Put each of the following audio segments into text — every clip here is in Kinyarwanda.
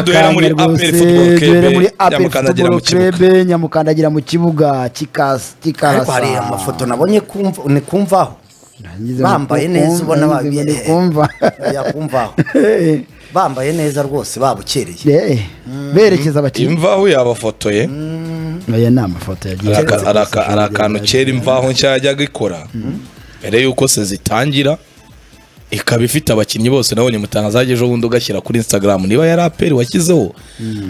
duhera muri rwose, APR Football Club, duhere muri APR Nyamukandagira mu Football kibuga. Club nyamukandagira mu kibuga kikasa ariko hari kikarasa amafoto nabonye kumva- ni kumvaho Nagize bambaye ngo neza kumva, ubona nagize ngo babi- ni kumva yakumvaho Eh, bambaye neza rwose babukereye eh, berekeza abakinnyi imvaho yabafotoye aya ni amafoto yagiye Hari aka- agaragaza hari aka- hari ishusho akantu rya- kera imvaho nshya yajyaga ikora mbere y'uko se zitangira ikaba ifite abakinnyi bose nabonye mutanga zajya ejo bundi ugashyira kuri instagram niba yari aperi washyizeho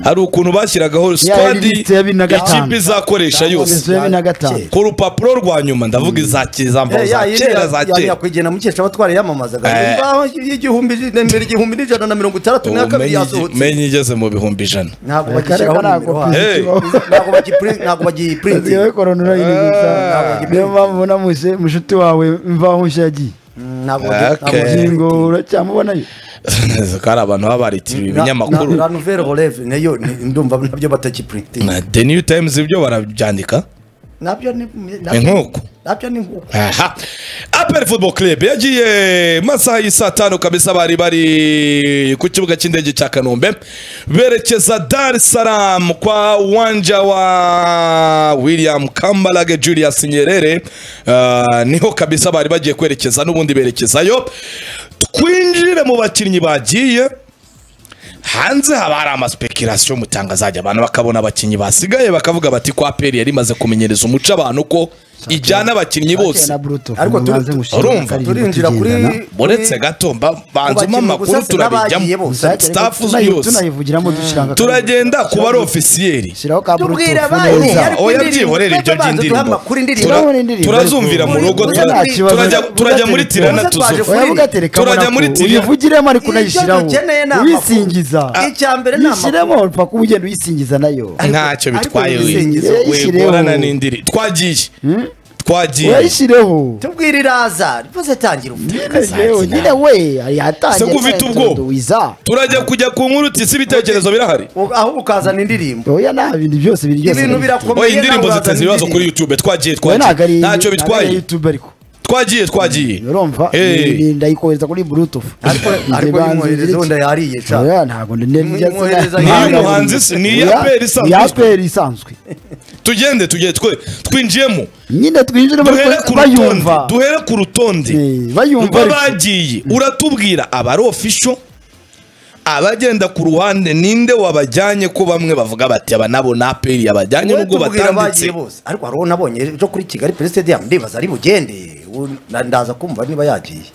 hari ukuntu bashyiragaho sitadi liste ya bibiri na gatanu. ikipe izakoresha yose Liste ya bibiri na gatanu. ku rupapuro rwa nyuma ndavuga iza ke- za mvaho za kera za kera nyakwigendera mukesha abatwara yamamazaga Eh. imvaho y'igihumbi mbere igihumbi n'ijana na mirongo itandatu na kabiri Umenye- yasohotse menye igeze mu bihumbi ijana ntabwo Reka bagishyiraho reka nimero ntabwo hano. Hey. ntabwo bagipuri- ntabwo bagiyipurinze yewe korona urayiri gusa niyo mpamvu ubona muse mushuti wawe mvaho nshya yagiye ntabwo Okay. ubugingo uracyamubonayo kari abantu baba baritiriwe ibinyamakuru la nouvelle relève nayo ni- ndumva nabyo batagipurintinga na the new times ibyo barabyandika nabyo ni ni nabyo- nk'uko nabyo ni nkuko aha aperi football club yagiye masaha y'isaa tanu kabisa bari bari ku kibuga cy'indege cya kanombe berekeza dar es salaam kwa uwanja wa william kambarage julius nyerere Ah, niho kabisa bari bagiye kwerekeza n'ubundi berekezayo twinjire mu bakinnyi bagiye hanze haba hari amasipekirasiyo mutanga azajya abantu bakabona abakinnyi basigaye bakavuga bati ko aperi yari imaze kumenyereza umuco abantu ko ijyana abakinnyi bose na bruto Ariko turi- urumva, turinjira kuri uretse gato mba- banzuma Abakinnyi amakuru gusa n'abagiye turabijyamo bose. staff yose tunayivugiramo dushiranga turagenda ku bari ofisiyeri shiraho ka bruto Tubwira abandi, funeza yari ku oya ndirimbo. byihorere ibyo Tubanza duhame by'indirimbo amakuru indirimbo. Tura- Turabona indirimbo. turazumvira mu rugo Muri- tura- nta kibazo. turajya- turajya muri Muri- tirana Muri- tuzo Oya, oyavuga telefone turajya muri tirana uyivugiremo ariko Ibyo unayishyiraho dukeneye ni amakuru. uyisingiza Icya mbere ni amakuru. yishyiremo mpaka uba ugenda uyisingiza nayo ntacyo Ariko bitwaye mu bisingizo yayishyireho. wegorana n'indirimbo twagiye twagiye uyayishireho tubwira iraza rwose tangira uvuge yewe nyine we yatangiye Se ko ufite none ubwoba? turaduwiza. turajya kujya ku nkuru uti si ibitekerezo birahari aho ukazana indirimbo oya nta bintu byose biri byose ibintu birakomeye oya indirimbo nawe uzazana ziteza ibibazo kuri indirimbo. youtube twagiye Oya, ntabwo twagiye ari- ntacyo ntabwo ari bitwaye YouTube ariko twagiye twagiye urumva Eh. Ni- ndayikohereza kuri bluetooth ariko ariko yimwohereza wenda yariye sha oya ntabwo ndende Nimwohereza Ni iy'umuhanzi si- ni iya PL isanzwe. isanzwe tugende tujye twe twinjiyemo nyine twinjiremo duhere ariko ku rutonde bayumva duhere ku rutonde Eh, bayumva Baba ariko. bagiye uratubwira abari ofisho abagenda ku ruhande ninde wabajyanye ko bamwe bavuga bati aba nabo na aperi yabajyanye Wowe nubwo tubwira batanditse abagiye bose ariko hariho nabonye ejo kuri kigali pere stadium ndibaza ari bugende Ubu na- ndaza kumva niba yagiye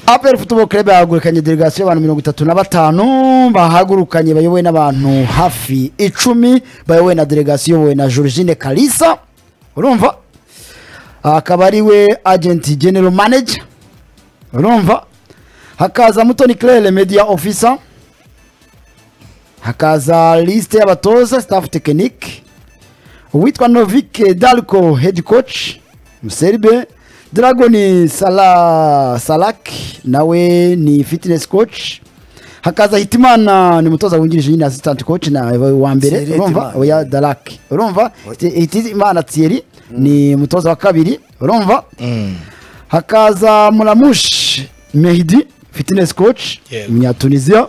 APR Football Club yahagurukanye delegasiyo y'abantu mirongo itatu na batanu bahagurukanye bayobowe n'abantu hafi icumi bayobowe na delegasiyo iyobowe na Georgine Kalisa urumva akaba ari we agent general manager urumva hakaza Mutoni Claire media officer hakaza liste y'abatoza staff technique uwitwa Novik Dalko head coach Muserbe Dragon Sala Salak nawe ni fitness coach hakaza Hitimana ni mutoza wungirije nyine assistant coach na wa mbere Thierry urumva Hitimana. oya Dalak urumva Oya. Hitimana Thierry ni mutoza wa kabiri urumva hakaza Mulamush Mehdi fitness coach Yego. Munyatunisia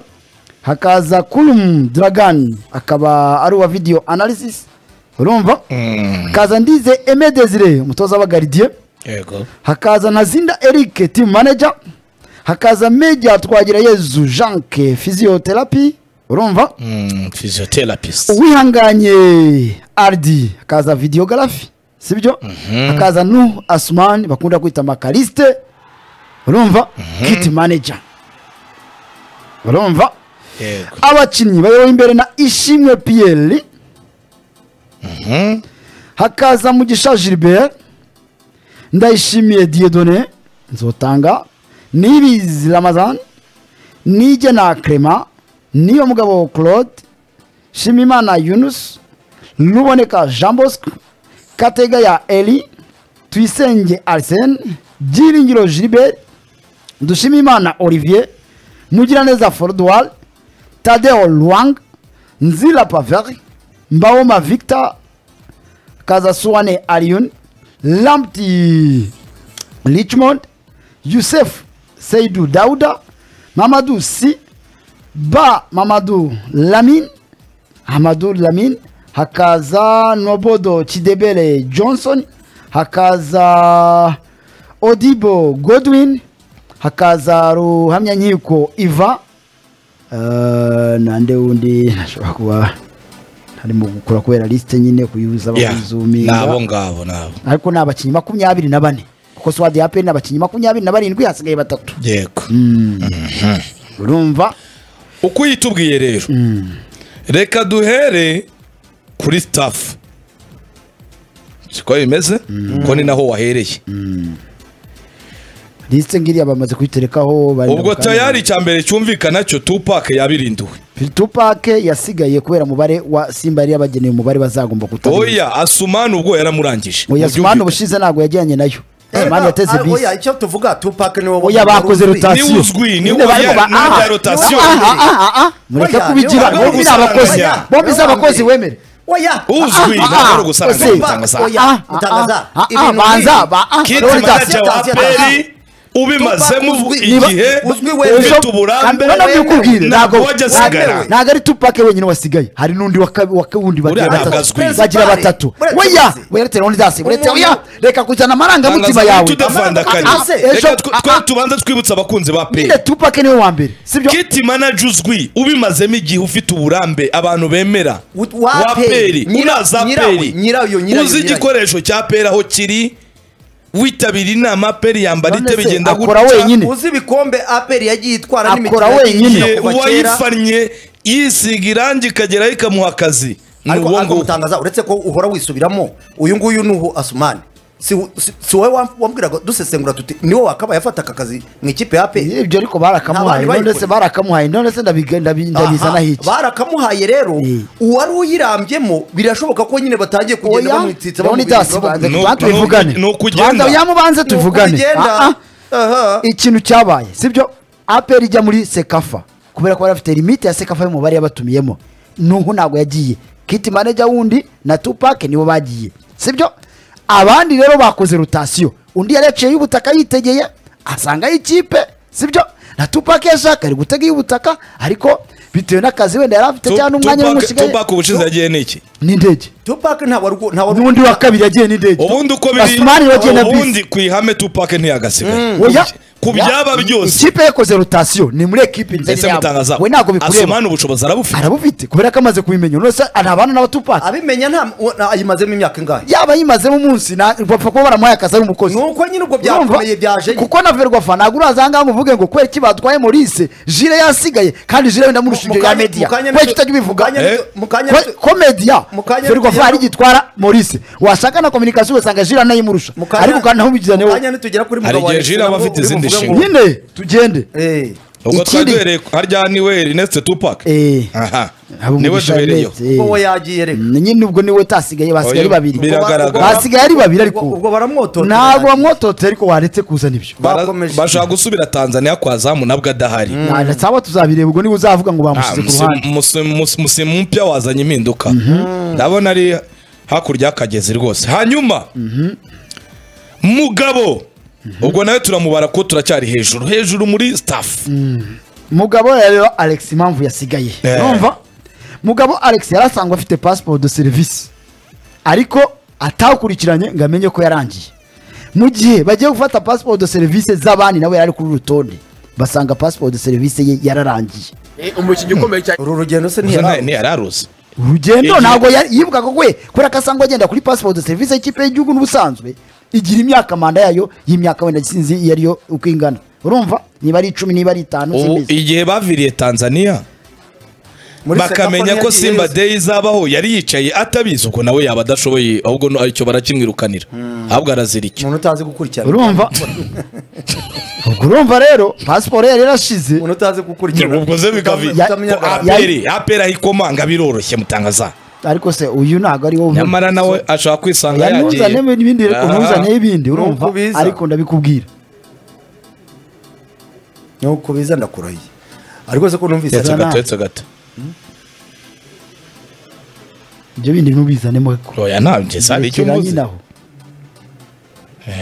hakaza Kulum Dragan akaba ari uwa video analysis urumva hakaza Ndize Aime Desire umutoza w'abagaridiye yego hakaza Ntazinda Eric team manager hakaza Meja Twagirayezu Janke physiotherapy urumva physiotherapist uwihanganye ardi hakaza videogarafi sibyo hakaza nu asumani bakunda kwita makariste urumva kiti manager urumva yego abakinnyi bayobowe imbere na ishimwe piyeri hakaza mugisha gilbert ndayishimiye diedone nzotanga nibizi ramazan nige na crema niyo mugabo claude shimimana yunus ruboneka jean bosco katega ya eli tuyisenge arsene byiringiro gilbert dushimimana olivier mugiraneza forodwari tadeo luang nzila paver mbawoma victor kazasuwane alion lampti richmond yusef seidu dauda mamadu si ba mamadu lamin hamadu lamin hakaza nobodo kidebere johnson hakaza odibo godwin hakaza ruhamyankiko iva Eh, nande wundi nashobora kuba harimo gukora kubera lisite nyine kuyibuza Yeah, bakuzuminga nabo ngabo nabo ariko ni abakinnyi makumyabiri na bane kuko swadi ya peni ni abakinnyi makumyabiri na barindwi hasigaye batatu yego urumva uko uyitubwiye rero reka duhere kuri sitafu siko bimeze ko ni naho wahereye lisite ngiriya bamaze kuyiterekaho bari ubwo tayari icya mbere cyumvikana cyo tupake yabirinduwe tupake yasigaye kubera umubare wa simba yari yabageneye umubare bazagomba kutarenza oya asumani ubwo yaramurangije oya sumani Mubyumvikane. ubushize ntabwo yajyanye nayo sumani yateze Ah, bisi oya, icyo tuvuga tupac ni wowe oya bakoze rotasiyo Ni uzwi, ni Nyine barimo oya, ba- ni oya aha, rotasiyo. aha, aha, aha. mureke Oya, kubigira ni oya, bombi ni abakozi oya. bombi si abakozi wemere oya uzwi Ah, ah, ntabwo ari ah, ugusanga ose. gutangaza Oya, Ah, ah, utangaza. ah, ah, Ibintu banza nk'ibi. ba ah, kiti rotasiyo. manager wa Rotasiyo. peri ubimazemo Tupac uzwi. igihe Uzwi wemere. ufite uburambe None mbikubwire, ntabwo ntabwo- wajya asigara wemewe. ntabwo ari tupake wenyine wasigaye hari n'undi wa kabi- wa wundi Uriya bagira ntabwo batatu azwi. bagira batatu Buretse weya uzi. weya reta dasi weya Umuntu- oya reka kujyana amarangamutima Tangaza yawe tudavandakanya. Ah, ah, Reka ejo- reka twe ah, twe ah, tubanze twibutse abakunzi ba peri nyine tupake niwe wa mbere sibyo kiti manager uzwi ubimazemo igihe ufite uburambe abantu bemera U- wa wa peri Peri. Nyira- uraza nyirawe, peri nyirayo, nyirayo, uzi nyirayo. igikoresho cya peri aho kiri witabira inama peri yambara None ite se bigenda akora wenyine? uzi ibikombe aperi yagiye itwara Akora n'imikino yagiye wenyine. ikina Igihe kuva kera. uwayifannye yisiga irangi ikageraho ikamuha akazi ni ariko uwo ariko nguwo gutangaza uretse ko uhora wisubiramo uyu nguyu ni uhu asumani si si- si wowe wam- wambwiraga dusesengura tuti niwe wakaba yafata aka kazi mu ikipe ya pe ibyo ariko barakamuhaye Ntabandi none se bayikora. barakamuhaye none se ndabiga- ndabi- ndabizana hiki barakamuhaye rero Eh. uwari uyirambyemo birashoboka ko nyine batangiye kugenda oya bamwititsa ndabona idasi bamubwira banza Ni bamugira uku- ni tubanze uku- tuvugane ni uku ugenda. tubanze yamubanze ngo tuvugane bigenda. Ah, ah. Aha. ikintu cyabaye sibyo aperi ijya muri sekafa kubera ko bari bafite limite ya sekafa y'umubare yabatumiyemo nuhu ntabwo yagiye kiti manager wundi na tupake nibo bagiye sibyo abandi rero bakoze rotasiyo undi yari yaciye y'ubutaka yitegeye asanga y'ikipe sibyo na tupake yashaka ari gutega y'ubutaka ariko bitewe n'akazi wenda yari afite cyangwa n'umwanya n'umusigaye tubaka ubushize yagiye n'iki n'indege tupac nta wari nta wari n'undi wa kabiri yagiye n'indege ubundi uko Basumani yagiye na biri bisi ubundi ku ihame tupake ntiyagasigaye Oya. ku byaba Ya- byose ikipe yakoze rotasiyo ni muri ekipe nzeri ndetse mutangaza we ntabwo bikureba asumani ubushobozi arabufite arabufite kubera ko amaze kubimenya uno se ntabana n'abatupaka abimenya nta uwo- na- ayimazemo imyaka ingahe yaba yimazemo umunsi na- bapfa kuba baramuhaye akazi ari umukozi nuko nyine ubwo Urumva? byakomeye byaje nyine. kuko na verwafa ntabwo uraza ahangaha ngo uvuge ngo kubera iki batwaye maurice jire yasigaye kandi jire wenda Mu- murusha mu ibyo ya kanya- media mu kanya kubera nito- utajya ubivuga mu kanya nito- Eh? mu kanya Ko- nito- ko media mu kanya verwafa tugera- ari gitwara maurice washaka na kominikansiyo ugasanga jire anayimurusha mu kanya- ariko kandi naho ubigizane mu wowe kanya nitugera kuri Hari mugabo wa igihe Jira aba Alexis afite nabwo izindi bimuvuge ngo- nshinga. nyine tugende Eh. ubwo twari Ikindi- duhereye harya niwe rineste tupac Eh. aha Haba niwe umugisha tubereyeho Ernest, eh. Ubwo we yagiye reka Mm, nyine ubwo niwe utasigaye basigaye Oya, ari babiri biragaragara. basigaye ari babiri ariko Ubwo- ubwo baramwototera. ntabwo bamwototera ariko waretse kuzana ibyo Bara- Bakomeje. bashaka gusubira tanzania kwa zamu nabwo adahari Nta- cyangwa tuzabireba ubwo niba uzavuga ngo Ah, bamushyize ku musi- ruhande musi- musi- musimu mpya wazanye impinduka ndabona ari hakurya y'akagezi rwose hanyuma mugabo ubwo nawe turamubara ko turacyari hejuru hejuru muri staff mugabo rero alex impamvu yasigaye Eh. urumva mugabo alex yari asanzwe afite pasiporo de serivisi ariko atawukurikiranye ngo amenye ko yarangiye mu gihe bagiye gufata pasiporo de serivisi z'abandi nawe yari ari kuri uru rutonde basanga pasiporo de serivisi ye yararangiye umukinnyi ukomeye cyane uru rugendo se Gusa nta- ntiyarawe ntiyararuzi urugendo Igihe- ntabwo yari- yibukaga ko we kubera ko asanga agenda kuri pasiporo de serivisi y'ikipe y'igihugu n'ubusanzwe igira imyaka manda yayo y'imyaka wenda sinzi iyo ariyo uko ingana urumva niba ari icumi niba ari itanu ubu simbizi igihe baviriye tanzania Muri bakamenya Sekafa ko ntiyagiye simba yose. day izabaho yari yicaye atabizi ubwo nawe yaba adashoboye ahubwo no- icyo barakimwirukanira ahubwo arazira icyo umuntu utazi gukurikirana urumva ubwo urumva rero pasiporo yari yarashize umuntu utazi gukurikirana ubwo ze bikavi Ya- utamenya ko ya- aperi aperi ahikomanga biroroshye mutangaza ariko se uyu ntabwo ari wowe nyamara nawe ashaka kwisanga Oya, yagiye ntuzane ibindi reka Aha. ntuzane ibindi Nuko urumva ubiza. ariko ndabikubwira nuko biza ndakurahiye ariko se ko numvise Yetse na- gato yetse gato ibyo bindi ntubizanemo ko oya nta ngeze hari icyo Rekera nyine mvuze aho.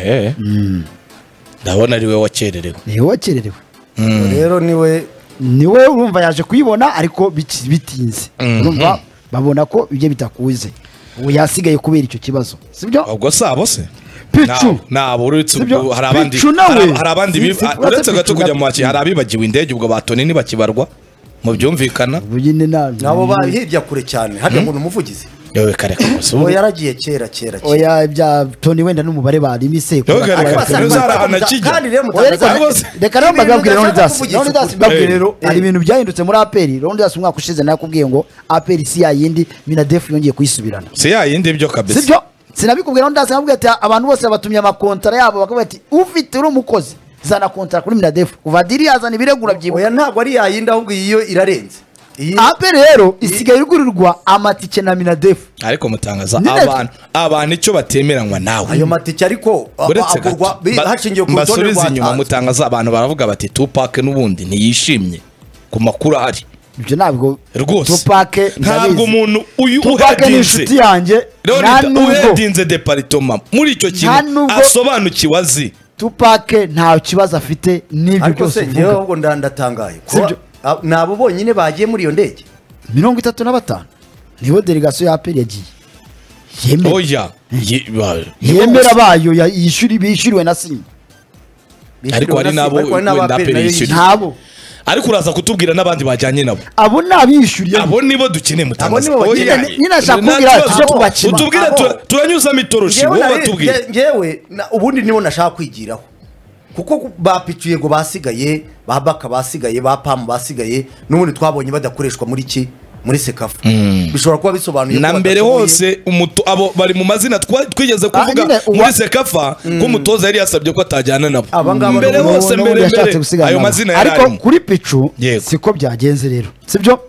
Eh. ndabona ari we wakererewe ni wowe wakererewe rero niwe niwe urumva yaje kuyibona ariko biki- bitinze urumva babona ko ibyo bitakuze ubu yasigaye kubera icyo kibazo sibyo ubwo sabo se picu nabo uretse Sibyo? ubwo hari abandi Pichu nawe. hari- hari abandi Si- bif- si- ah, uretse uretse gato Pichu kujya na- mu baki hari abibagiwe indege ubwo batoni ntibakibarwa mu byumvikana ubu nyine nta nabo ba- hirya kure cyane hajya ngo ni umuvugizi yewe kare kose uwo yaragiye kera kera kera oya bya toni wenda n'umubare barimise Yoga, reka- Ariko wasanga Ntuzara bari kumva- anakijya. kandi rero Oya, reka- mutazara- rwose. reka nawe mbagabwire Ibintu ronidasi udashaka kuvugisha ronidasi ukuri. mbabwire rero Eh. hari ibintu byahindutse muri aperi ronidasi umwaka ushize nakubwiye ngo aperi si yayindi minadefu yongeye kuyisubirana si yayindi byo kabisa sibyo sinabikubwira ronidasi nakubwiye ati abantu bose batumye amakontara yabo bakavuga ati ufite uri umukozi zana kontara kuri minadefu kuva diri yazana ibiregura byibuka oya ntabwo ari yayindi ahubwo iyi yo irarenze iyi aperi rero isigaye igurirwa amatike na minadefu ariko mutangaza Nyine- abantu abantu icyo batemeranywa nawe ayo matike ariko a- uretse agurwa bi- hashingiwe gato ku rutonde mbasubize inyuma rwatanzwe mutangaza abantu baravuga bati tupake n'ubundi ntiyishimye ku makuru ahari ibyo ntabwo rwose tupake ntabwo umuntu uyu tupake ni uhedinze inshuti yanjye nta Leonid nubwo uhedinze deparitoma muri icyo Nta kintu nubwo- asobanukiwe azi tupake nta kibazo afite n'ibyo ariko byose se njyewe uvuga ahubwo nda- ndatangaye Si kuba- byo. a- ni abo bonyine bagiye muri iyo ndege mirongo itatu na batanu nibo delegasiyo ya aperi yagiye yemera oya Ye- ba- yemera bayo ya- yishyuri- bishyuriwe na simba Ariko hari n'abo wenda APR APR yishyuye. nayo yishyuye. ntabo ariko uraza kutubwira n'abandi bajyanye nabo abo ni abishyuriye abo nibo dukeneye mutangaza Abo nibo Oya. nyine- nyine ashaka Nta kubwira kibazo. tujye kubakima. utubwire Abo. tu- turanyuzamo itoroshi Njyewe wowe nari- batubwire nge- njyewe na- ubundi nibo nashaka kwigiraho kuko bapicuye ngo basigaye ba baka basigaye ba pamu basigaye n'ubundi twabonye badakoreshwa muri ki muri sekafu bishobora kuba bisobanuye na ko mbere badashoboye. hose umuto abo bari mu mazina twa- twigeze nyine kuvuga uwa- muri sekafa ko umutoza yari yasabye ko atajyana nabo Aba ngaba ni mbere ubu- hose n'ubu mbere yashatse mbere gusigarana ayo nabo. mazina yari ariko arimo kuri picu Yego. siko byagenze rero sibyo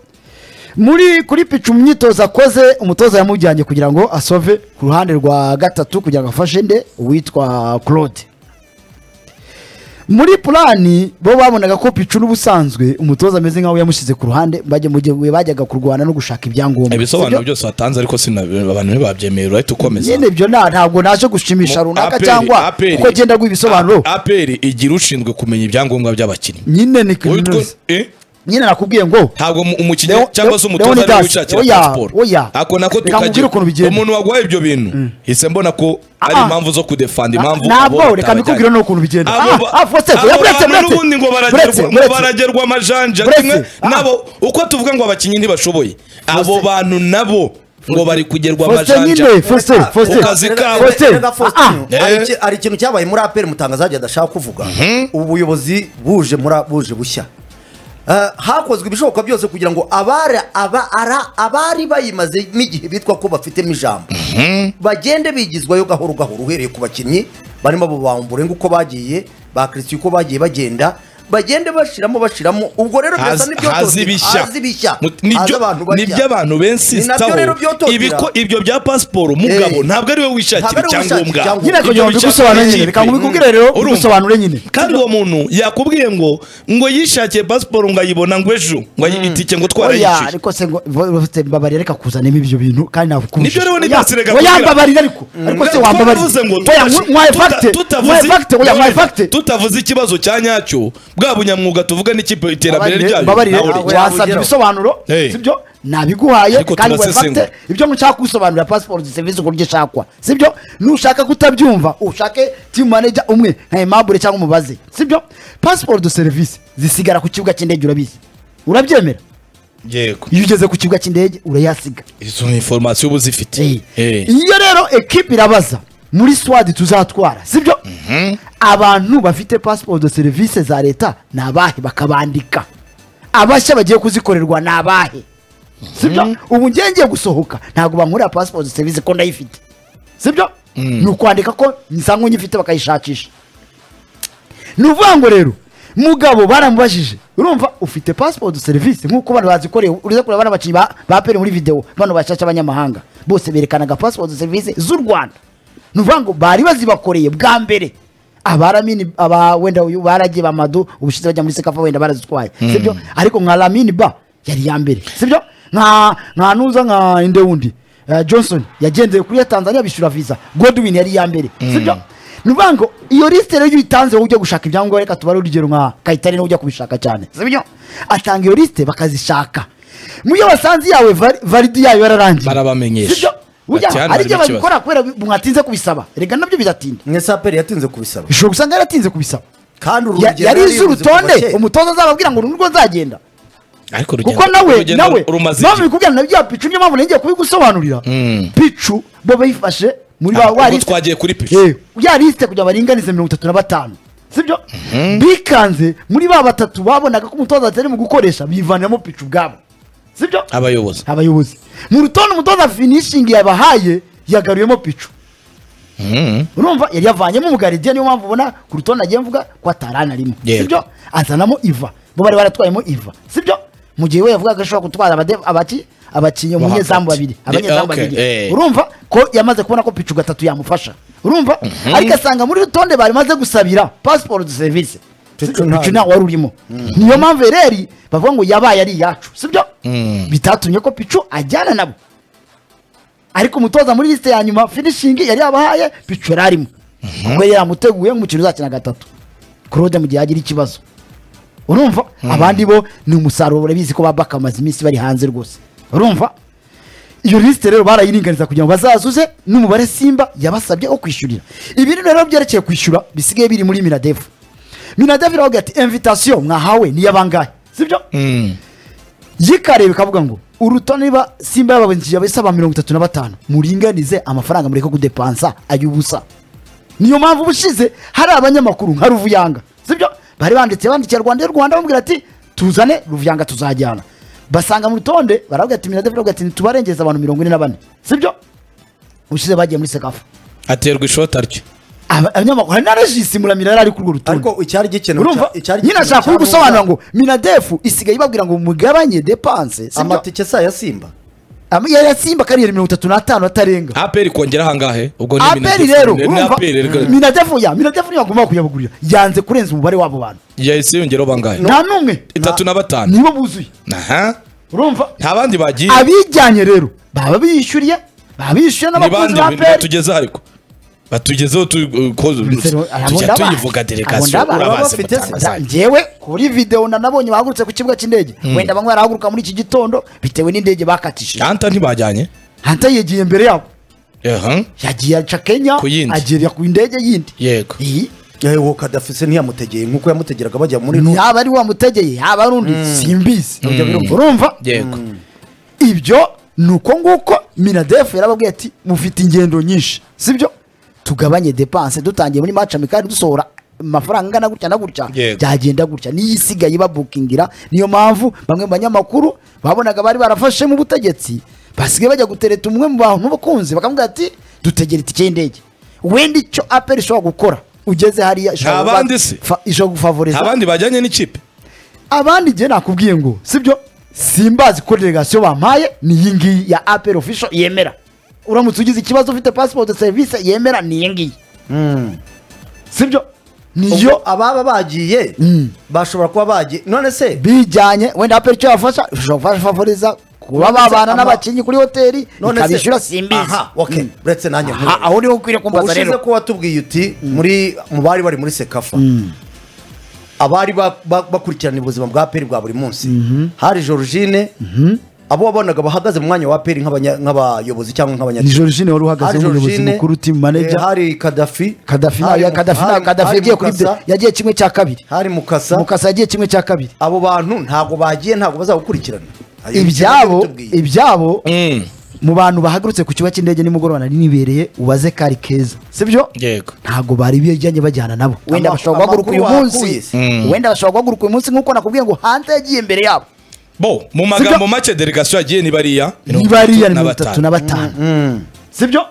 muri kuri picu mu myitozo akoze umutoza yamujyanye kugira ngo asove ku ruhande rwa gatatu kugira ngo afashe nde uwitwa claude muri purani bo babonaga ko picu n'ubusanzwe umutoza ameze nkaho yamushyize ku ruhande bajya mu gihe bajyaga kurwana no gushaka ibyangombwa ibisobanuro sibyo? byose watanze ariko sina abantu ntibabyemeye urahita ukomeza nyine ibyo nta- ntabwo naje gushimisha Mu- runaka APR, cyangwa APR. uko agenda aguha ibisobanuro A- APR igira ushinzwe kumenya ibyangombwa by'abakinnyi nyine ni Wowe utwo- kaminuza eh? nyine nakubwiye ngo ntabwo mu- umukinnyi Leo- cyangwa se Leo- umutoza ari Leonidas, wishakira oya, pasiporo oya. ako nako Reka nkubwire tukagira ukuntu bigenda. umuntu waguhaye ibyo bintu hise mbona ko ari Ah. impamvu zo kudefanda impamvu Na- abo nabwo, reka batabajyanye. mbikubwire n'ukuntu bigenda. Abo Ah, ba- ah, Faustin, abo oya, buretse, bantu buretse. n'ubundi ngo Buretse, baragerwa ngo buretse. baragerwa amajanja Buretse, kimwe ah. nabo uko tuvuga ngo abakinnyi ntibashoboye abo bantu nabo ngo bari kugerwa Faustin amajanja nyine Faustin Faustin Ukazi Erega- kabo. erega- erega Ah, Faustin, ah. hari Eh. iki- hari ikintu cyabaye muri aperi mutangaza yagiye adashaka kuvuga ubuyobozi buje muri buje bushya Eh, hakozwe ibishoboka byose kugira ngo abari aba- ara- abari bayimaze n'igihe bitwa ko bafitemo ijambo bagende bigizwayo gahoro gahoro uhereye ku bakinnyi barimo abo ba Ombolenga uko bagiye ba christian uko bagiye bagenda bagende bashiramo bashiramo ubwo rero birasa hazi hazi n'ibyotozi bishya hazi bishya Mu- hazi nibyo abantu bajya nibyo abantu benshi Ni nabyo rero byototera. ibiko ibyo bya pasiporo mugabo Eh. ntabwo ari we Ntabwo wishakira ari we wishakira icyangombwa Ibyo nyine icyangombwa. kugira bishakira ngo mbigusobanure nyine ikipe. reka nkubikubwire rero Urumva. mbigusobanure nyine kandi uwo muntu yakubwiye ngo ngo yishakiye pasiporo ngo ayibona ngo ejo ngo ayitike ngo oya twarayishyuye ariko se ngo bafite mbabarira reka kuzanemo ibyo bintu kandi ntabwo Nibyo rero Leonidas reka oya kugira. mbabarira ariko ariko se Ko wambabarira bivuze ngo oya tutashi- mwa- mwaye tuta- fagite tutavuze- mwaye fagite oya mwaye fagite tutavuze ikibazo cya nyacyo bwa bunyamwuga tuvuga n'ikipe iterambere ryayo mbabarire nawe ntabwo reka. wasabye yabugeraho. ibisobanuro Hey. sibyo nabiguhaye Ariko kandi waye turasesengura. fagite ibyo nshaka kubisobanurira pasiporo di serivisi uburyo ishakwa sibyo nushaka kutabyumva ushake timu manager umwe nka Aimable cyangwa umubaze sibyo pasiporo de serivisi zisigara ku kibuga cy'indege urabizi urabyemera yego iyo ugeze ku kibuga cy'indege urayasiga izo ni inforomasiyo uba uzifite Eh. Eh. iyo rero ekipi irabaza muri swadi tuzatwara sibyo abantu bafite pasiporo de serivisi za leta ni abahe bakabandika abashya bagiye kuzikorerwa ni abahe sibyo ubu ngiye ngiye gusohoka ntabwo bankurira pasiporo de serivisi ko ndayifite sibyo ni ukwandika ko nsanzwe nyifite bakayishakisha ni ukuvuga ngo rero mugabo baramubajije urumva ufite pasiporo de serivisi nk'uko bano bazikoreye urize kureba bano bakinnyi ba- ba peri muri videwo bano bashyashya b'abanyamahanga bose berekanaga pasiporo de serivisi z'u rwanda ni ukuvuga ngo bari bazibakoreye bwa mbere abaramini aba wenda uyu baragiye bamadu ubushize bajya muri sekafa wenda barazitwaye sibyo ariko nka lamini ba yari iya mbere sibyo nka nka nuza nka indewundi eh, johnson yagendeye kuri ya tanzania bishyura visa godwin yari iya mbere sibyo ni ukuvuga ngo iyo lisite rero iyo uyitanze wowe ujya gushaka ibyangombwa reka tubare urugero nka kayitare niwe ujya kubishaka cyane si byo atanga iyo lisite bakazishaka mu byo basanze iyawe vari- varidi yayo yararangiye Barabamenyesha. Si byo? Burya Ati hano hari igihe harimo ikibazo. babikora kubera mwatinze kubisaba reka nabyo biratinda mwesaperi yatinze kubisaba ushobora gusanga yaratinze kubisaba kandi uru Ya- rugendo yari izi yarivuze kuva urutonde kera. umutoza azababwira ngo uru nirwo nzagenda ariko urugendo- kuko nawe urugendo nawe rumaze nawe iki? bikubwira na bya picu niyo mpamvu nagiye kubigusobanurira picu bo bayifashe muri Ah, ba ubwo warisite twagiye kuri picu. ya lisite kugira baringanize mirongo itatu na batanu sibyo bikanze muri ba batatu babonaga ko umutoza atari mu gukoresha bivaniramo picu ubwabo sibyo abayobozi abayobozi mu rutonde umutoza finishingi yabahaye yagaruyemo picu urumva yari yavanyemo umugaridiya niyo mpamvu ubona ku rutonde agiye mvuga ko atarana arimo Yego. sibyo azanamo iva bo bari baratwayemo iva sibyo mu gihe we yavugaga ko ashobora gutwara abade- abaki abakinnyi Bo umunyezamu hagati. Ni- babiri abanyezamu okay, eh. babiri urumva ko yamaze kubona ko picu gatatu yamufasha urumva ariko asanga muri rutonde bari maze gusabira pasiporo de serivisi Pichu picu ntabwo. ntawe wari urimo niyo mpamvu ereri bavuga ngo yabaye ari iyacu sibyo bitatumye ko picu ajyana nabo ariko umutoza muri lisite ya nyuma finishingi yari yabahaye picu yari arimo ubwo yari yamuteguye nk'umukino uzakina gatatu claude mu gihe yagira ikibazo urumva abandi bo ni umusaruro urabizi ko ba baka bamaze iminsi bari hanze rwose urumva iyo lisite rero barayiringaniza kugira ngo bazazuze n'umubare simba yabasabye wo kwishyurira ibi rero byerekeye kwishyura bisigaye biri muri minadevu minadevu iravuga ati invitasiyo mwahawe niy'abangahe sibyo yikareba ikavuga ngo urutonde niba simba yababonye abasaba mirongo itatu na batanu muringanize amafaranga mureke kudepansa ay'ubusa niyo mpamvu ubushize hari abanyamakuru nka ruvuyanga sibyo bari banditse bandikiye rwanda y'u rwanda bamubwira ati tuzane ruvuyanga tuzajyana basanga mu rutonde baravuga ati minadevu iravuga ati ntitubarengeze abantu mirongo ine na bane sibyo ubushize bagiye muri sekafa aterwa ishota rye Aba- abanyamakuru hari na regisi muramira yari ari kuri urwo rutonde ariko icyari gikenewe urumva cya- icyari nyine gikenewe ashaka cya kugusobanura Rubuga, ngo minadefu isigaye ibabwira ngo mugabanye depanse sibyo? amatike saa ya simba Ama- ya ya simba kariyeri mirongo itatu n'atanu atarenga aperi kongera ahangahe ubwo ni aperi Minadef- rero ni- ni urumva APR rero. minadefu ya minadefu niyo agomba kuyabagurira yanze kurenza umubare w'abo bantu yahise yongeraho bangahe nta n'umwe itatu na batanu nibo buzuye aha urumva nta bandi bagiye abijyanye rero baba bishyuriye baba bishyuye ni n'abakozi bande ba aperi batugeze ariko batugezeho tu- uh, ko- tujya tuyivuga delegasiyo Abona baba urabazi bafite mutanga Da- zanyu njyewe kuri video na nabonye bahagurutse ku kibuga cy'indege wenda bamwe barahaguruka muri iki gitondo bitewe n'indege bakatishije anta ntibajyanye hanta yegiye imbere yabo Aha. yagiye aca kenya Ku yindi. agera ku ndege yindi yego iyi yewe kadafise ntiyamutegeye nk'uko yamutegeraga bajya muri nu yaba ari wamutegeye yaba ari undi simbizi urumva yego ibyo ni uko nguko minadefu yarababwiye ati mufite ingendo nyinshi sibyo tugabanye depanse dutangiye muri maca mikari dusohora amafaranga angana gutya na gutya Yego. byagenda gutya niyo isigaye babukingira niyo mpamvu bamwe mu banyamakuru babonaga bari barafashe mu butegetsi basigaye bajya gutereta umwe mu bantu b'abakunzi bakamubwira ati dutegere itike y'indege wenda icyo aperi ishobora gukora ugeze hariya ishobora Nta kuba- bandi se? fa- ishobora nta gufavoriza bandi bajyanye n'ikipe abandi njye nakubwiye ngo sibyo simbazi ko delegasiyo bampaye ni iyi ngiyi ya apel official yemera uramutse ugize ikibazo ufite passport de service yemera ni iyi ngiyi sibyo niyo iyo ababa bagiye bashobora kuba bagiye none se bijyanye wenda apel icyo yafasha ushobora gufasha favoriza kuba Nonese babana ama- n'abakinnyi kuri hoteli none ikabishyura simbizi aha okay uretse nanjye Aha, nkuru. aho niho ukwiriye kumbaza ubushize rero ko watubwiye uti muri mu bari bari muri sekafa abari ba- ba- bakurikirana ubuzima bwa peri bwa buri munsi hari georgine abo wabonaga bahagaze mu mwanya wa peri nk'abanya- nk'abayobozi cyangwa ni nk'abanyakigega Georgine wari uhagaze nk'umuyobozi mukuru team manager hari kadafi Kadafi hari na- Mu- Kadafi na- hari- Kadafi hari yagiye kuri Mukasa, yagiye kimwe cya kabiri hari mukasa Mukasa yagiye kimwe cya kabiri abo bantu ntabwo bagiye ntabwo bazagukurikirana Ayo ibyabo bitubwiye. ibyabo Mm. mu bantu bahagurutse ku kibuga cy'indege nimugoroba nari nibereye ubaze kari keza sibyo yego ntabwo bari bijyanye bajyana nabo wenda Ama- bashobora guhaguruka uyu amakuru munsi wakuye se. wenda bashobora guhaguruka uyu munsi nk'uko nakubwiye ngo hanze yagiye imbere yabo bo mu magambo make delegasiyo yagiye ni bariya mirongo niba ari iya itatu na mirongo itatu batanu. na batanu sibyo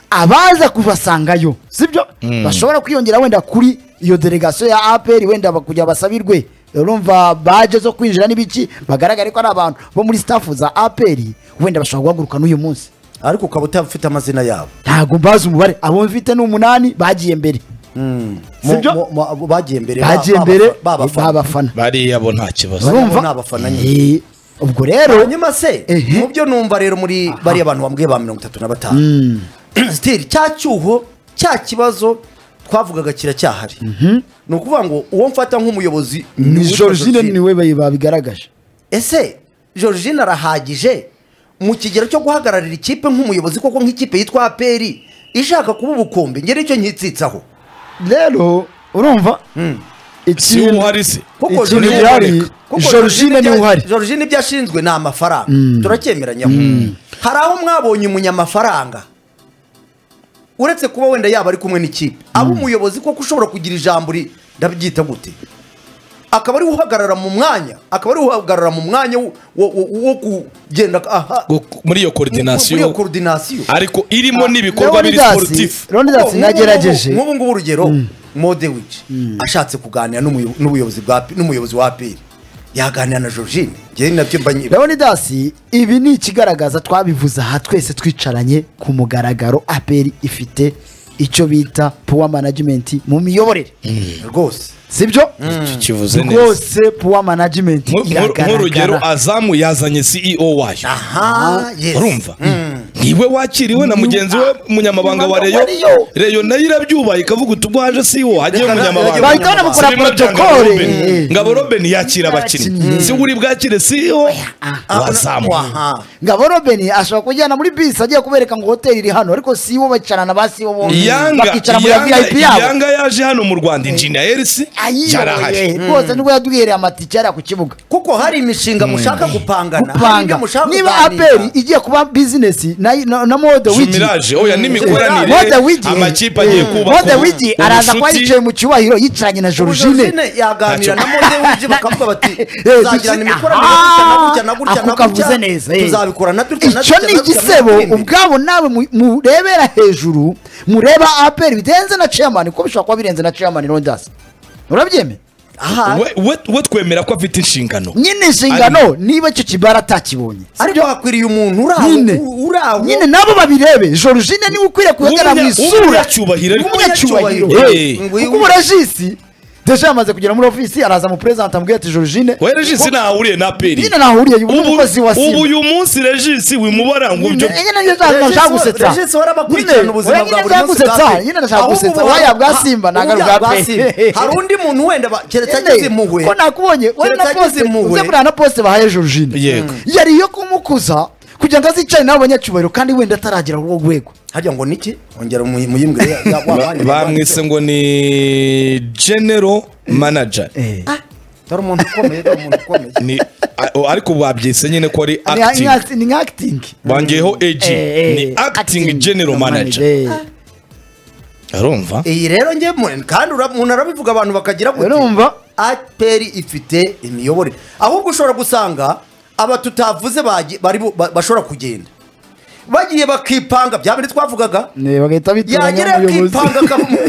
abaza kubasangayo sibyo bashobora kwiyongera wenda kuri iyo delegasiyo ya aperi wenda ba- kugira basabirwe urumva baje zo kwinjira n'ibiki bagaragare ko ari abantu bo muri staff za aperi wenda bashobora guhaguruka n'uyu munsi ariko ukaba utafite amazina yabo ntabwo mbazi umubare abo mfite ni umunani bagiye mbere Mu- Sibyo? mu- mu- bagiye mbere ba- bagiye ba- mbere ba- babafana. babafana bariya bo nta kibazo Urumva? urumva ni abafana nyine. Eh, ubwo rero hanyuma se Ehe. mu byo numva rero muri bariya bantu bambwiye ba mirongo itatu na batanu sitiri cya cyuho cya kibazo twavugaga kiracyahari ni ukuvuga ngo uwo mfata nk'umuyobozi ni uwitwa georgine Georgine. niwe bayi- babigaragaje ese georgine arahagije mu kigero cyo guhagararira ikipe nk'umuyobozi koko nk'ikipe yitwa aperi ishaka kuba ubukombe ngera icyo nkitsitsaho rero urumva si ikintu uhari se kuko ikintu Georgine- gihari kuko georgine niwe ibya- uhari georgine ibyo ashinzwe ni amafaranga turacyemeranyaho hari aho mwabonye umunyamafaranga uretse kuba wenda yaba ari kumwe n'ikipe aba umuyobozi koko ushobora kugira ijambo ri- ndabyita gute akaba ari we uhagarara mu mwanya akaba ari we uhagarara mu mwanya wo- wo wo- wo kugenda aha Gu- muri iyo muri iyo koordinasiyo koordinasiyo ariko irimo n'ibikorwa biri ronidasi sporutifu ronidasi Nk'ubu- nagerageje nk'ubu ngubu urugero modewici ashatse kuganira n'umuyo- n'ubuyobozi bwa P- n'umuyobozi wa aperi yaganira na georgine njyewe ni nabyo mba nyi- leonidasi ibi ni ikigaragaza twabivuze aha twese twicaranye ku mugaragaro aperi ifite icyo bita puwa management mu miyoborere rwose sibyo kivuze neza rwose puwa management Nku- nku- nk'urugero iragaragara azamu yazanye ceo wayo aha yes. urumva niwe wakiriwe na mugenzi we umunyamabanga wa reyo Reyo. reyo nayo irabyubaye ikavuga uti ubwo haje ceo hagiye Reka na- umunyamabanga bahita banamukora Sibimwe byanga protokole Robin. ngabo robeni yakira abakinnyi Yakinnyi. si uri bwakire ceo Ah, una- wazamu aha. ngabo robeni ashobora kujyana muri bisi agiye kubereka ngo hoteli iri hano ariko si bo bicarana ba si bo bombi yanga bakicara muri ya Yanga- vip yabo yanga yaje hano mu rwanda injiniyeri si ayiyoboye yarahari rwose nibwo yaduhereye amatike yari ku kibuga kuko hari imishinga mushaka gupangana hari ibyo gupanga mushaka niba kuganira. aperi igiye kuba bizinesi na, na, na mode wigi jumiraje oya Mode n'imikoranire Wigi- amakipe agiye eh, kubaka Mode Wigi araza kuba ubucuti. yicaye mu cyubahiro yicaranye na Ubu Georgine Georgine yaganira na modewiji bakavuga bati Eh, tuzagirana Georgine- imikoranire Aha! gutya na gutya Ako na gutya kavuze na neza, gutya eh. tuzabikorana dutya na icyo dutya ni na dutya na igisebo dutya. ubwabo nawe mu- murebera hejuru mureba aperi birenze na chairman kuko bishobora kuba birenze na chairman rondas urabyemeye aha We- we we twemera ko afite inshingano nyine inshingano niba icyo kibara atakibonye ariko hakwiriye umuntu uri aho nyine uri aho nyine nabo babirebe georgine niwe ukwiriye kuhagarara mu W'umunya- isura w'umunyacyubahiro ariko. w'umunyacyubahiro Eh. Eh, kuko ubu regisi deja yamaze kugera muri ofisi araza mu perezida amubwira ati georgine we regisi ntahuriye na peri nyine nahuriye ubu ni ubu umukozi wa ubu simba uyu munsi regisi wimubara ngo ibyo nyine niyo nashaka gusetsa regisi wari abakurikirana ubuzima bwa buri munsi bwa gusetsa pe. nyine nashaka Ahubwo gusetsa ubu waya hari- bwa ha- simba ubu nagaruka bya bwa bwa Simba. pe hari undi muntu wenda ba- keretse ageze impuhwe ko nakubonye wari na Keretse ageze poste impuhwe. uze kuriya na poste bahaye georgine Yego. yari iyo kumukuza kugira ngo azicane n'abo banyacyubahiro kandi wenda ataragera urwo rwego harya ngo niki ongera umuyi- muyimbwire ya- ya- wa- wa- bamwise ngo ni genero manager dore umuntu ukomeye dore umuntu ukomeye Ni- a- ariko ubu babyise nyine ko ari Ni- ni acting act- ni nka acting bangeyeho ag Eh, eh, ni acting general manager Eh. arumva iyi rero njye mu- kandi ura- umuntu arabivuga abantu bakagira gute urumva aperi ifite imiyoborere ahubwo ushobora gusanga aba tutavuze bagi- bari bu- ba- bashobora kugenda bagiye bakipanga bya bindi twavugaga Ne, bagahita bitoranya yagira umuyobozi akipanga akamu-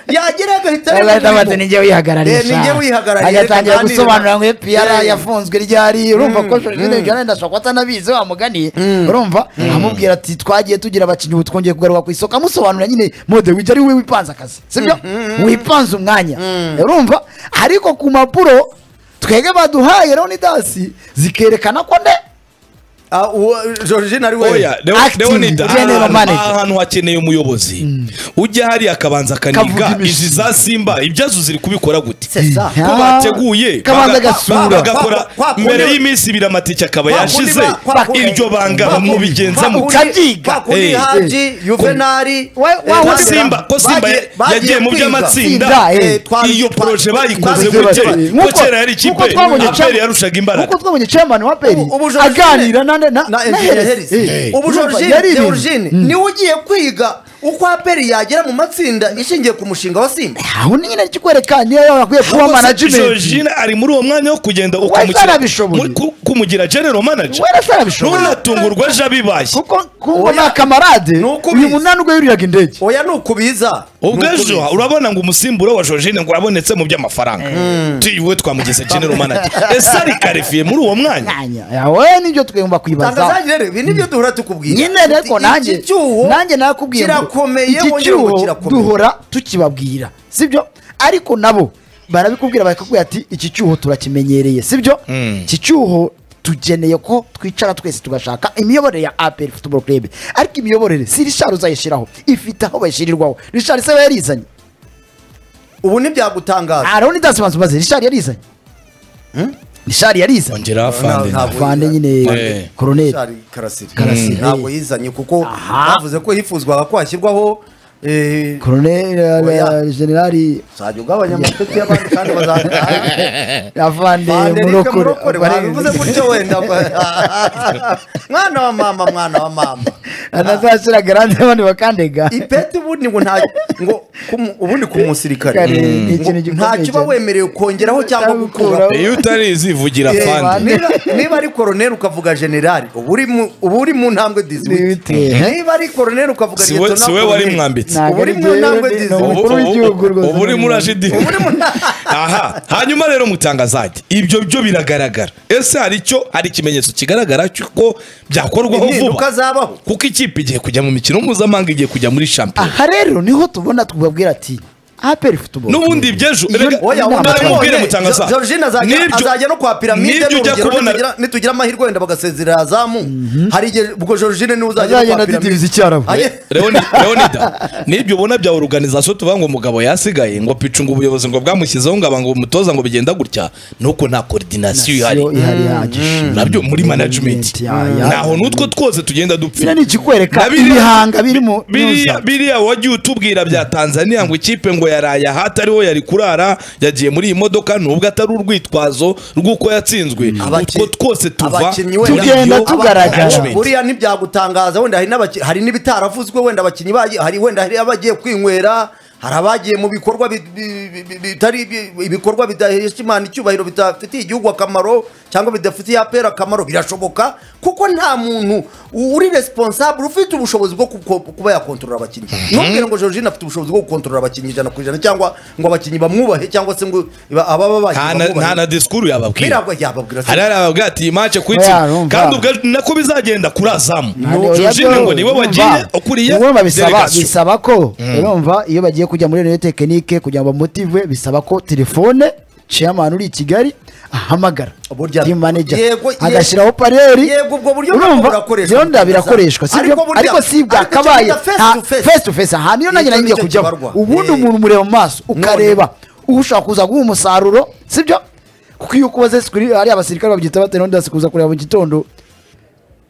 yagira agahita bagahita bati areba ninjye wihagararisha Eh, ninjye wihagarariye, agatangira reka nganire gusobanura na- ngo piyara Eh. yafunzwe ryari urumva ko jenoside jenoside ndashobora kuba atanabizi wa mugani urumva amubwira ati twagiye tugira abakinnyi ubu twongeye kugaruka ku isoko amusobanurira nyine mode wige ari we wipanze akazi sibyo wipanze umwanya urumva ariko ku mpapuro twebwe baduhaye leonidasi zikerekana ko nde Ah, uwo georgine ari we oya Leo- Acting leonida general aha- manager. aha hantu hakeneye umuyobozi ujya hariya akabanza Kavuga akaniga imishinga. izi za simba ibyazo ziri kubikora gute sesa ko bateguye kabanza baga- agasura. bagakora Kwa- kwa- mbere y'iminsi ibiri amatike akaba yashize iryo banga mubigenza mu Ukabyiga. kuri Eh, haji yuvenali Wa- wa- ko wa- simba ko simba Bagiye- bagiye yagiye mu kwiga. by'amatsinda Tsinda, eh. iyo poroje bayikoze Twabigize ko kera bati, ko nk'uko- kera yari ikipe nk'uko twabonye aperi Chama- yarushaga imbaraga nk'uko twabonye chairman wa peri Ubu- ubu Georgine- aganira na na na na Eugene Heresi. Heresi. Eh. ubu Urumva, georgine yari ibintu. georgine niwe ugiye kwiga uko aperi yagera mu matsinda ishingiye ku mushinga wa simba aho ni nyine kikwereka niyo yaba akwiye kuba management Georgine ari muri uwo mwanya wo kugenda zarabishoboye. muri- ku- kumugira general manager Wera zarabishoboye. ntunatungurwa aje abibaye kuko kumva Oya. ni akamarade Ni uko uyu ubizi. munani ubwo yuriraga indege oya ni ukubiza ubwo Ni ukubiza. ejo urabona ngo umusimburo wa Georgine ngo urabonetse mu by'amafaranga tuyuwe twamugize general manager ese ari karifiye muri uwo mwanya Mwanya, yawe nibyo twumva kwibaza tangazaje rero ibi nibyo duhora tukubwira nyine reko Iki nanjye cyuho nanjye nakubwiye ngo kirakomeye iki wongera ngo cyuho kirakomeye duhora tukibabwira sibyo ariko nabo barabikubwira bakakubwira ati iki cyuho turakimenyereye sibyo iki cyuho tugeneye ko twicara twese tugashaka imiyoborere ya aperi futuboro kurebe ariko imiyoborere si rishari uzayishyiraho ifite aho bayishyirirwaho rishari se we yarizanye ubu ntibyagutangaza araho ntidasobanutse maze rishari yarizanye rishari yarizanye ongera afande Nta- ntabwo- vande nyine Eh. koroneri Richard Karasiri Karasiri. Mm. ntabwo yizanye kuko Aha. bavuze ko hifuzwaga ko hashyirwaho eh, koroneri Oya. eh, generali uzajya ugabanya amapeti y'abandi kandi bazajya avande Vanderike murokore murokore babivuze gutyo wenda mwana wa mama mwana wa mama anazashyira garante abandi bakandega ipeti ubundi ngo nta ngo kumu- ubundi ku musirikare Kare, ni ngo ikintu gikomeye nta kiba cyane. wemerewe kongeraho cyangwa Cyangwa gukuraho gukuraho. iyo utarizi vugira Eh, afande niba niba ari koroneri ukavuga generali uba uri mu- uba uri mu ntambwe Dizwiti. dizwiti niba ari koroneri ukavuga Si we- Lieutenant si we wari Colonel, mwambitse. Ntabwo uba uri ari mu jyewe, ntambwe ni- ni dizwiti Umukuru w'igihugu rwose ubu uri muri ajidi uba uri mu ntambwe aha hanyuma rero mutangazaje ibyo byo biragaragara ese hari icyo hari ikimenyetso kigaragara cy'uko byakorwaho vuba impinduka zabaho kuko ikipe igiye kujya mu mikino mpuzamahanga igiye kujya muri shampiyona aha rero niho tubona tubabwira ati aperi futuboro n'ubundi iby'ejo Iyo- rega Oya, Oya, Ntabwo mbere mubwire none, mutangaza Jo- Georgina azajya- N'ibyo- azajya no kwa piramide n'ibyo ujya n'urugero kubona nitugira- nitugira amahirwe wenda bagasezerera azamu hari igihe ubwo Georgine niwe uzajya no Azagenda kwa piramide adidiriza icyarabu. Aye, Leoni- leonida nibyo ubona bya oruganizasiyo tuvuga ngo umugabo yasigaye ngo picu ngo ubuyobozi ngo bwamushyizeho ngo aba ngo umutoza ngo bigenda gutya nuko nta koordinasiyo ihari Yo, ihari ihagije nabyo muri management Ya, ya. naho n'utwo twose tugenda dupfa biriya ni ikikwereka Na biriya- ibihanga biri mu biriya biriya wagiye utubwira bya tanzania ngo ikipe ngo yaraye aha atariho yari kurara yagiye muri iyi modoka nubwo atari urwitwazo rw'uko yatsinzwe abaki- utwo twose tuva abakinnyi wenda- Tugenda muri iyo tugaragara. management. buriya ntibyagutangaza wenda hari n'abaki- hari n'ibitaravuzwe wenda abakinnyi bagiye hari wenda hari abagiye kwinywera hari abagiye mu bikorwa bi- bi- bi- bi- bitari bi- ibikorwa bidahesha imana icyubahiro bidafitiye igihugu akamaro cyangwa bidafitiye apera akamaro birashoboka kuko nta muntu uri responsable ufite ubushobozi bwo kuko- kuba yakontorora abakinnyi ntubwire ngo Georgine afite ubushobozi bwo gukontorora abakinnyi ijana ku ijana cyangwa ngo abakinnyi bamwubahe cyangwa se ngo ababa nta na- nta na bagiye disikuru yababwira biragwa yababwira se. hari hari ababwira ati iyi mace Oya, kuyitsinda numva. kandi ubwo nako bizagenda kuri azamu Nani- oya, Georgine byo, ngo niwe urumva. wagiye ukuriye Urumva bisaba delegation. bisaba ko urumva iyo bagiye kujya muri rene tekinike kugira ngo bamutive bisaba ko telefone chairman uri i Kigali ahamagara Burya- team manager Yego, yego. agashyiraho pareri Yego, ubwo buryo Urumva, nabwo burakoreshwa byo nda kugeza- birakoreshwa si Ariko byo- burya- ariko si ariko cyo bwakabaye bita face nta- to face. face to face aha niyo nanjye Nicyo nagiye nicyo kujyaho kibarwa. ubundi Eh. umuntu umureba mu maso None- ukareba ushaka kuza guha umusaruro sibyo kuko iyo ukubaze sikuri hari abasirikare babyita batera undi kuza kureba mu gitondo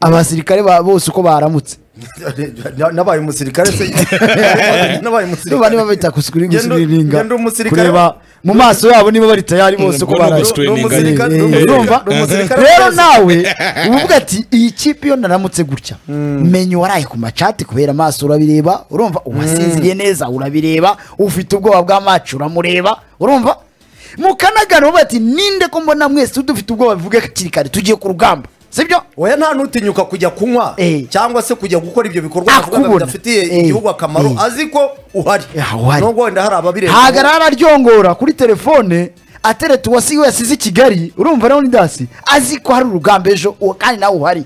abasirikare ba- bose uko baramutse Na- nabaye umusirikare se nabaye niba umusirikare niba bita kusikuri- Ngendo- gusikirininga ngendo umusirikare- kureba mu maso yabo niba bari tayari bose Ngo uko ni baraye umusirikare- Ni umusirikare- Eh, eh, ni umusirikare- urumva ni umusirikare rero wese. nawe uvuga ati iyi kipe iyo naramutse gutya menya waraye ku macati kubera amaso urabireba urumva uwasinziriye neza urabireba ufite ubwoba bwa maci uramureba urumva mukanagana uvuga ati ninde ko mbona mwese dufite ubwoba bivuge hakiri kare tugiye ku rugamba sibyo oya nta n'utinyuka kujya kunywa Eh. cyangwa se kujya gukora ibyo bikorwa Ah, bavuga ngo kubona. bidafitiye Eh. igihugu akamaro Eh. azi ko uhari Ah, uhari. nubwo wenda hari ababireba hagarara araryongora kuri telefone atereta uwasi yasize i kigali urumva rero ni dasi azi ko hari urugamba ejo uwo kandi nawe uhari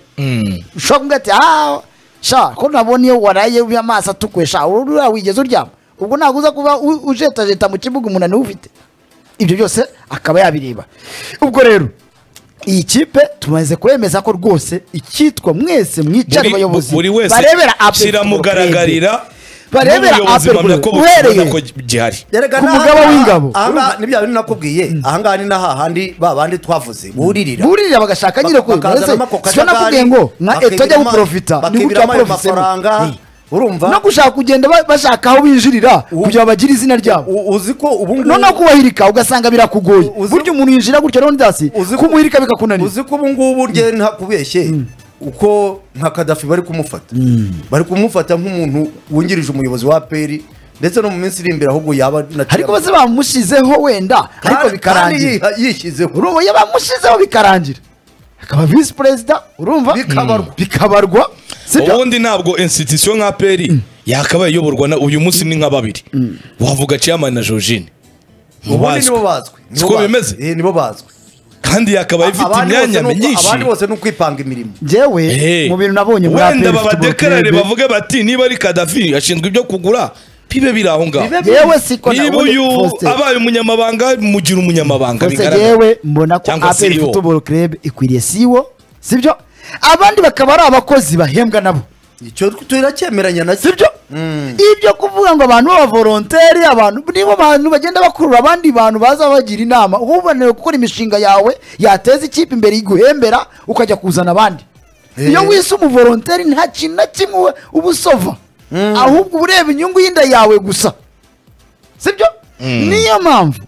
ushobora kumubwira ati aha sha ko nabona iyo waraye ubi amaso atukuye sha urura wigeze uryama ubwo ntabwo uza kuba u- ujetajeta mu kibuga umunani ufite ibyo byose akaba yabireba ubwo rero iyi kipe tumaze kwemeza ko rwose icyitwa mwese mwicara Buri- abayobozi buri wese barebera Apple kiramugaragarira barebera n'ubuyobozi Apple buhamya ko Group. butabona Uhereye- ko gihari Erega ku n'aha- mugaba w'ingabo. ahangaha ni bya bindi nakubwiye ahangaha ni n'ahahandi ba bandi twavuze buririra burira bagashaka nyine Bak- kwiga ese bakazanamo ako sicyo kajagari, nakubwiye ngo nka bakibiramo- eto ajya guporofita ni gutya bakibiramo ayo mafaranga urumva no gushaka kugenda ba- bashaka aho binjirira Ubu- kugira bagire izina ryabo U- uzi ko ubu ngubu noneho kubahirika ugasanga birakugoye U- uzi- burya umuntu yinjira gutya rero ndasi uzi ko- kumuhirika bikakunanira uzi ko ubu ngubu rye nta kubeshye uko nka kadafi bari kumufata bari kumufata nk'umuntu wungirije umuyobozi wa peri ndetse no mu minsi iri imbere ahubwo yaba na- ariko bose bamushizeho wenda Kandi- ariko kandi bikarangira yiha- yishyizeho urumva iyo bamushizeho bikarangira akaba visi perezida urumva Bikabarwa. bikabarwa sibyo ubundi ntabwo institution nka peri yakabaye iyoborwa na uyu munsi ni nka babiri wavuga chairman na georgine ubundi nibo bazwi siko Nibo bazwi. bimeze? Eh, nibo bazwi kandi yakabaye ifite Abandi bose imyanya ni uko- myinshi abandi bose ni ukwipanga imirimo njyewe Eh, mu bintu nabonye muri wenda APR Football babadekarare Club, bavuge bati niba ari kadafi ashinzwe ibyo kugura bibe biri aho ngaho Bibe- yewe siko niba nabonye- uyu Faustin. abaye umunyamabanga mugira umunyamabanga gusa bigaragara yewe mbona ko Cyangwa aperi CEO. futuboro kerebe ikwiriye siwo sibyo abandi bakaba ari abakozi bahembwa nabo icyo turacyemeranya na sibyo ibyo kuvuga ngo abantu b'abavolontere abantu nibo bantu bagenda bakurura abandi bantu baza bagira inama uba uboneye gukora imishinga yawe yateza ikipe imbere iguhembera ukajya kuzana abandi Eh. iyo wise umuvolonteri nta kintu na kimwe we uba usova ahubwo uba ureba inyungu y'inda yawe gusa sibyo niyo mpamvu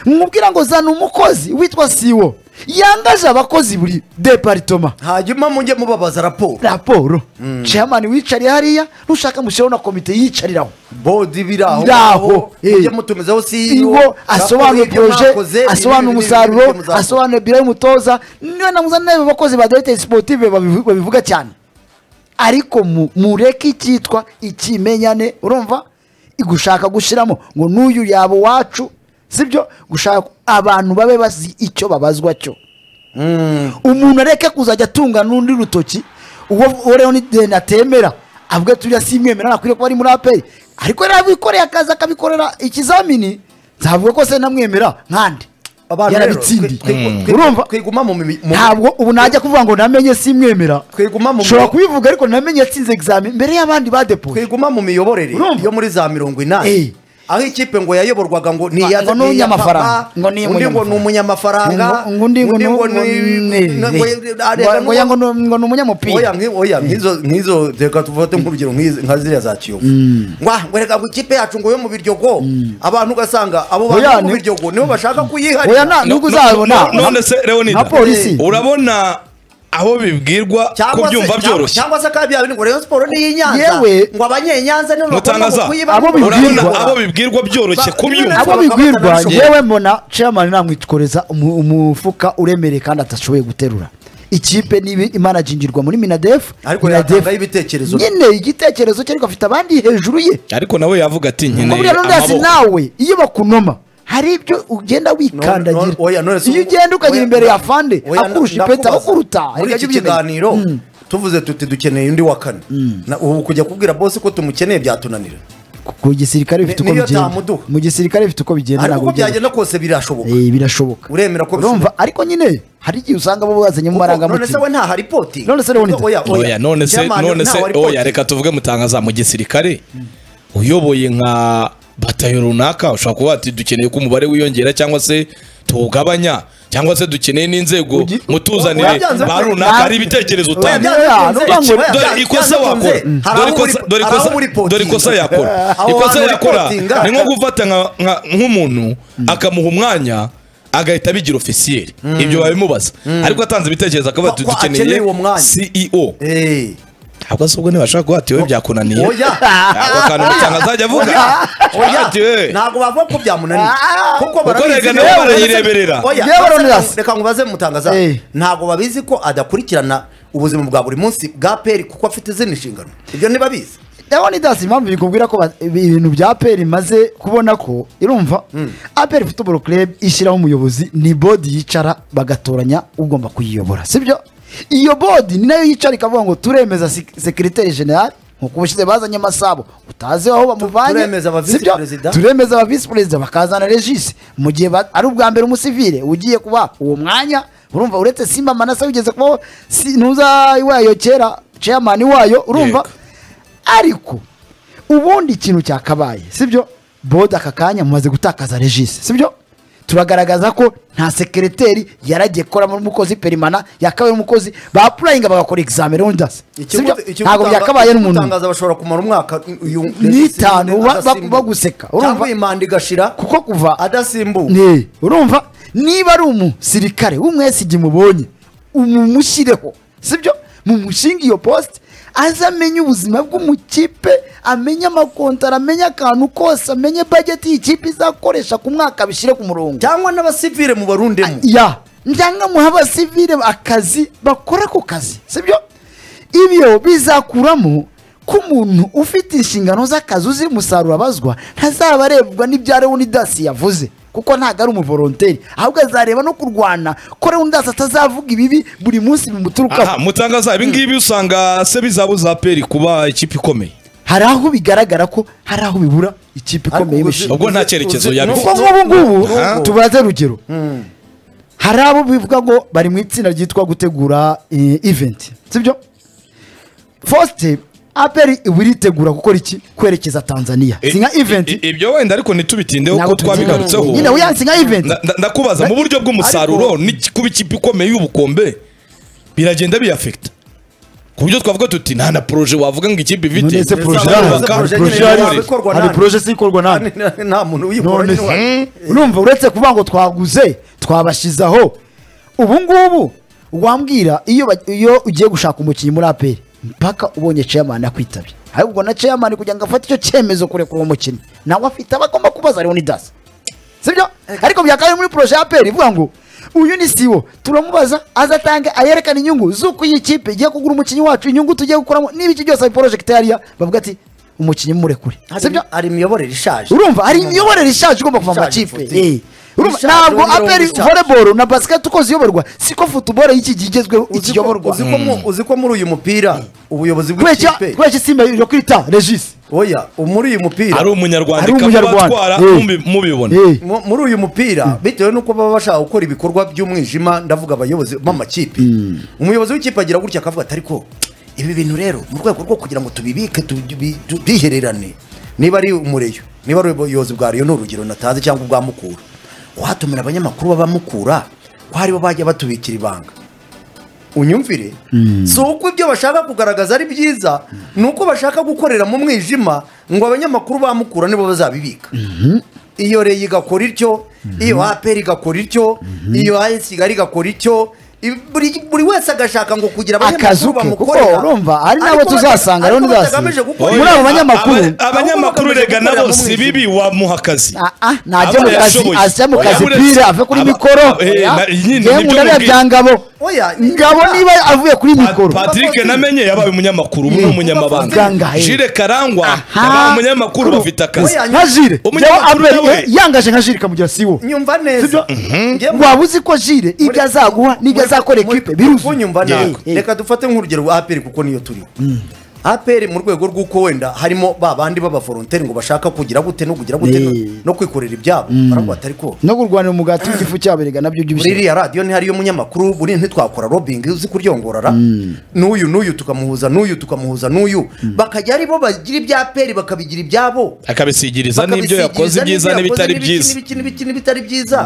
mwubwira ngo zana umukozi witwa siwo yangaje abakozi buri deparitoma hanyuma mujye mubabaza raporo raporo chairman wicariye hariya nushaka mushyiraho na komite yicariraho bodi biri aho Biraho, eh. mujye mutumizaho iwo siyo asobanura proje asobanura umusaruro asobanura biro y'umutoza niba namuza nawe abakozi ba directeur sportive babivu- babivuga cyane ariko mu- mureke icyitwa ikimenyane urumva gushaka gushyiramo ngo n'uyu yaba uwacu sibyo gushaka abantu babe bazi icyo babazwa cyo umuntu areke kuzajya atunga n'undi rutoki uwo uwo rero ni deni atemera avuga tujya simwemera ntakwiriye kuba ari muri aperi ariko rero abikoreye akazi akabikorera ikizamini nzavuga ko se namwemera nkande yarabitsindiye urumva twiguma mu mi- mu- ntabwo ubu najya kuvuga ngo namenye simwemera twiguma mu nshobora kubivuga ariko namenye yatsinze egizami mbere y'abandi badepoye twiguma mu miyoborere Urumva? yo muri za mirongo Eh. inani aho ikipe ngo yayoborwaga ngo ni Ngo- iya- ngo ni ni iya umunyamafaranga. papa, Ngo ni undi ngo ni umunyamafaranga undi ngo ni ngo ni- ngo- arega ngo- ngo ni- ngo ni umunyamupira oya nki- oya nk'izo nk'izo reka tufate nk'urugero nk'izi- nka ziriya za kiyovu ngwa ngo reka ngo ikipe yacu ngo yo mu biryogo abantu ugasanga abo bantu Oya, bo mu ni- biryogo nibo bashaka kuyiharira oya nta No- nubwo no- uzabona no- none se Leonida nka polisi urabona aho bibwirwa cyangwa se kubyumva cyangwa- byoroshye cyangwa se kandi yabindi ngo Rayon Sport ni iy'inyanza Yewe- ngo abanyenyanza nibo bagomba mutangaza kuyibarira. Abo bibwirwa. urabona abo bibwirwa byoroshye Ba- kubyumva Abo- abo bigwirwa bakabasha- yewe mbona chairman namwikoreza umu- umufuka uremereye kandi atashoboye guterura ikipe nibi imanajingirwa muri minadefu ariko yatangaho ibitekerezo nyine igitekerezo cye ariko afite abandi hejuru ye ariko nawe yavuga ati kuko nkeneye buriya n'undi hasi amaboko nawe iyo bakunoma hari ibyo ugenda No, no, oya, wikandagira none se iyo ubu- ugenda ukagera oya, imbere ya oya, fande oya, na- akurusha nakubaza. ipeta abakuruta muri hari iki ibyo kiganiro tuvuze tuti dukeneye undi wa kane Na- ubu kujya kubwira bose ko tumukeneye byatunanira ku gisirikare bifite Ni- uko niyo bigenda atamuduha. mu gisirikare bifite uko bigenda ariko ntabwo uko bigenda byagenda kose birashoboka Eh, birashoboka Uremera ko urumva ariko nyine hari igihe usanga bo bazanye mu Kuko none se marangamutima we nta haripoti None se Leonida. oya none se none se oya reka tuvuge mutangaza mu gisirikare uyoboye nka batayo runaka ushobora kuba ati dukeneye ko umubare wiyongera cyangwa se tuwugabanya cyangwa se dukeneye n'inzego Ugi- mutuzanire Urabyanze ba kure. runaka hari ibitekerezo utanga Urabyanze dore ikosa wakora Dore ikosa- dore ikosa- dore ikosa yakora Aho ikosa hantu yakora reportinga. ni nko gufata nka- nka- nk'umuntu akamuha umwanya agahita abigira ofisiyeri ibyo babimubaza ariko atanze ibitekerezo akavuga ati Ko- ko akeneye dukeneye uwo mwanya." ceo ntabwo se ubwo ntibashaka guhata iwe byakunaniye Oya. ako kantu mutanga azajya avuga ati we ntabwo bavuga ko byamunaniye Ah. kuko Kuko barabizi rega ko- nabo Yewe, barayireberera. Oya, Yewe, barabizi- Leonidas. reka ngubaze mutangaza Eh. ntabwo babizi ko adakurikirana ubuzima bwa buri munsi bwa peri kuko afite izindi nshingano ibyo ntibabizi leonidas impamvu bikubwira ko ba- ibintu bya aperi imaze kubona ko irumva aperi football club ishyiraho umuyobozi ni bodi yicara bagatoranya ugomba kuyiyobora sibyo iyo bodi ni nayo yicara ikavuga ngo turemeza sek- sekiriteri generali nk'uko ubushize bazanye amasabo utazi aho bamuvanye turemeza aba visi sibyo? perezida. turemeza aba visi perezida bakazana regisi mu gihe ba- ari ubwa mbere umusivile ugiye kuba uwo mwanya urumva uretse simba manasa wigeze kubaho si- ntuza iwayo kera chairman wayo urumva Yego. ariko ubundi ikintu cyakabaye sibyo bodi aka kanya mumaze gutakaza regisi sibyo turagaragaza ko nta sekereteri yaragiye gukora muri umukozi perimana yakabaye umukozi bapurayinga bagakora egizamini rondasi sibyo ntabwo byakabaye n'umuntu ikimutangaza bashobora kumara umwaka uyu N'itanu, uyu- ba- ba- adasimbuka. baguseka, urumva? cyangwa iyi manda igashira kuko kuva adasimbuka Ne, urumva niba ari umusirikare w'umwesigi mubonye umushyireho sibyo mumushinga iyo posite aze amenye ubuzima bw'umukipe amenye amakontara amenye akantu kose amenye bajeti iyi kipe izakoresha ku mwaka bishyire ku murongo cyangwa n'abasivire mu barundemo ya njyanga muha abasivile akazi bakora ako kazi sibyo ibyo bizakuramo ko umuntu ufite inshingano z'akazi uzi umusaruro abazwa ntazaba arebwa n'ibya leonidasi yavuze kuko ntabwo ari umuvoronteri ahubwo azareba no kurwana ko leonidasi atazavuga ibibi buri munsi aha bimuturukaho mutangaza ibingibi usanga se bizabuza aperi kuba ikipe ikomeye hari aho bigaragara ko hari aho bibura ikipe ikomeye Ariko y'ibishingano Ubwo nta cyerekezo uzi- yabifite. kuko nk'ubu ngubu Aha. tubaze rugero hari abo bivuga ngo bari mu itsinda ryitwa gutegura eh, event sibyo fosite aperi iba iritegura gukora iki kwerekeza tanzania si nka I- event i- ibyo wenda ariko ntitubitindeho Ntabwo kuko twabigarutseho nyine weya si nka event Nda- nda- ndakubaza mu buryo bw'umusaruro n'iki- kuba ikipe ikomeye y'ubukombe biragenda biyafekita ku buryo twavuga tuti nta na poroje wavuga ngo ikipe ifite none se poroje Nzabubaka ihari? poroje Hari poroje nyine ihari? ihari. ikorwa hari nande? poroje zikorwa nande nta muntu uyikora none niwe. se urumva uretse kuvuga ngo twaguze twabashyizaho ubu ngubu wambwira iyo ba- iyo ugiye gushaka umukinnyi muri aperi mpaka ubonye ceyamani akwitabye ahubwo na ceyamani kugira ngo afate icyo cyemezo kurekura uwo mukinnyi nawe afite aba agomba kubaza ariho n'idasi sibyo ariko byakabaye muri poroje ya aperi ivuga ngo uyu ni siwo turamubaza azatange ayerekane inyungu z'uko iyi kipe igiye kugura umukinnyi wacu inyungu tugiye gukuramo n'ibiki byose abiporojegitariya bavuga ati umukinnyi murekure Hari- sibyo hari imiyoborere ishaje urumva hari imiyoborere ishaje igomba kuva mu Ishaje, makipe futi. Eh. Urumva, Ishaje, ntabwo mirongo aperi ishaje. volleyball na basket uko ziyoborwa siko football y'iki gihe igezweho Uzi ko- ikiyoborwa uzi ko mu- uzi ko muri uyu mupira ubuyobozi kubera bw'ikipe kubera isimba yo kwita regis oya muri uyu mupira ari umunyarwanda Ari ikaba umunyarwanda. batwara Eh. mubi- mubibona Eh. Mu- muri uyu mupira bitewe n'uko baba bashaka gukora ibikorwa by'umwijima ndavuga abayobozi b'amakipe umuyobozi w'ikipe agira gutya akavuga ati ariko ibi bintu rero mu rwego rwo kugira ngo tubibike tubi- tubihererane niba ari umureyo niba ari ubuyobozi bwa reyo ni urugero natazi cyangwa ubwa mukura watumira abanyamakuru b'abamukura ko aribo bajya batubikira ibanga unyumvire si uko ibyo bashaka kugaragaza ari byiza ni uko bashaka gukorera mu mwijima ngo abanyamakuru bamukura nibo bazabibika iyo reyo igakora ityo iyo aperi igakora ityo iyo ayesi igari igakora ityo i- buri buri wese agashaka ngo kugira Akazu abanyamakuru ke, kuko bamukorera urumva, hari n'abo Ariko bata- tuzasanga, rero ariko ntibasi. batagamije gukora Muri ibyo. abo banyamakuru- Aba- abanyamakuru Ahubwo rega nabo bagamije si gukorera mu bibi wamuha akazi Ah, ah, Aba najya mu kazi yashoboye. ajya mu Oya, kazi buretse- pira ave kuri aba- mikoro eh, na- nyine yewe nibyo nkunda mubwira. bya ngabo Oya, ngabo oya. niba avuye kuri mikoro patrick namenye yabaye umunyammakuru ubu ni umunyamabanga Gangahe. jire karangwa Aha. yabaye umunyammakuru bafite akazi Oya, nka jire Umunyamakuru Njyewe Abel, nawe. eh, yangaje nka jire ikamugira siwo nyumva neza Ngiye mu- waba uzi ko jire ibyo azaguha n'ibyo azakora muri- ekipe biruzi kunyumva nabi Eh, eh. reka dufate nk'urugero rwa aperi kuko niyo turiho aperi mu rwego rw'uko wenda harimo ba bandi b'abavoronteri ngo bashaka kugira gute no kugira gute no- Eh. no kwikorera ibyabo baravuga ati ariko no kurwanira umugati w'igifu cyabo erega nabyo muri by'ibishyize iriya radiyo ntihariyo munyamakuru buri ntitwakora robingi uzi kuryongorara n'uyu n'uyu tukamuhuza n'uyu tukamuhuza n'uyu bakajya ari bo bagira ibya aperi bakabigira ibyabo akabisigiriza n'ibyo bakabisigiriza yakoze ibyiza n'ibyo yakoze n'ibitari n'ibiki, byiza n'ibiki, n'ibiki, n'ibitari byiza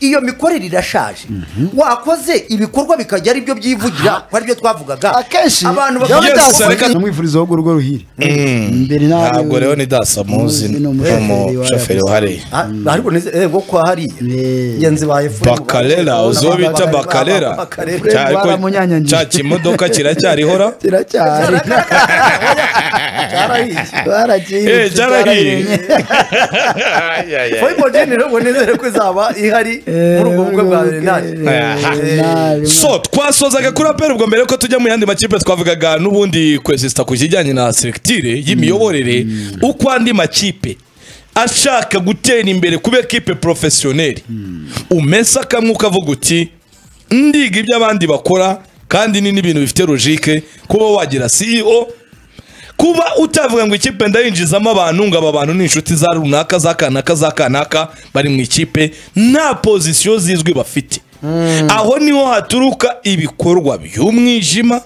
iyo mikorere irashaje wakoze ibikorwa bikajya ari byo byivugira ko ari byo twavugaga akenshi abantu byaba Yes, bitasa- reka- namwifuriza ahubwo urwo ruhire imbere nawe ntabwo rero ni dasa muzi Muzi ni ni umushoferi wa umushoferi Yakuza. wahariye Ah, ariko nizego ko hariya Eh. ngenzi baye bakarera uzo bita bakarera Cya- ariko Baramunyanyagije. cya kimodoka kiracyarihora kiracyari Eh, baragiye cyarahiye foyibodeni rero ngo nizere ko izaba ihari muri ubwo bukwe bwa berenari so twasozaga kuri aperi ubwo mbere ko tujya mu yandi makipe twavugaga n'ubundi kwesisita ku kijyanye na selekitire y'imiyoborere uko andi makipe ashaka gutera imbere kuba ekipe porofesiyoneri umesa kamwe ukavuga uti ndiga ibyo abandi bakora kandi ni n'ibintu bifite logike kuba wagira ceo kuba utavuga ngo ikipe ndayinjizamo abantu ngo aba bantu ni inshuti za runaka za kanaka za kanaka bari mu ikipe nta pozisiyo zizwi bafite aho niho haturuka ibikorwa by'umwijima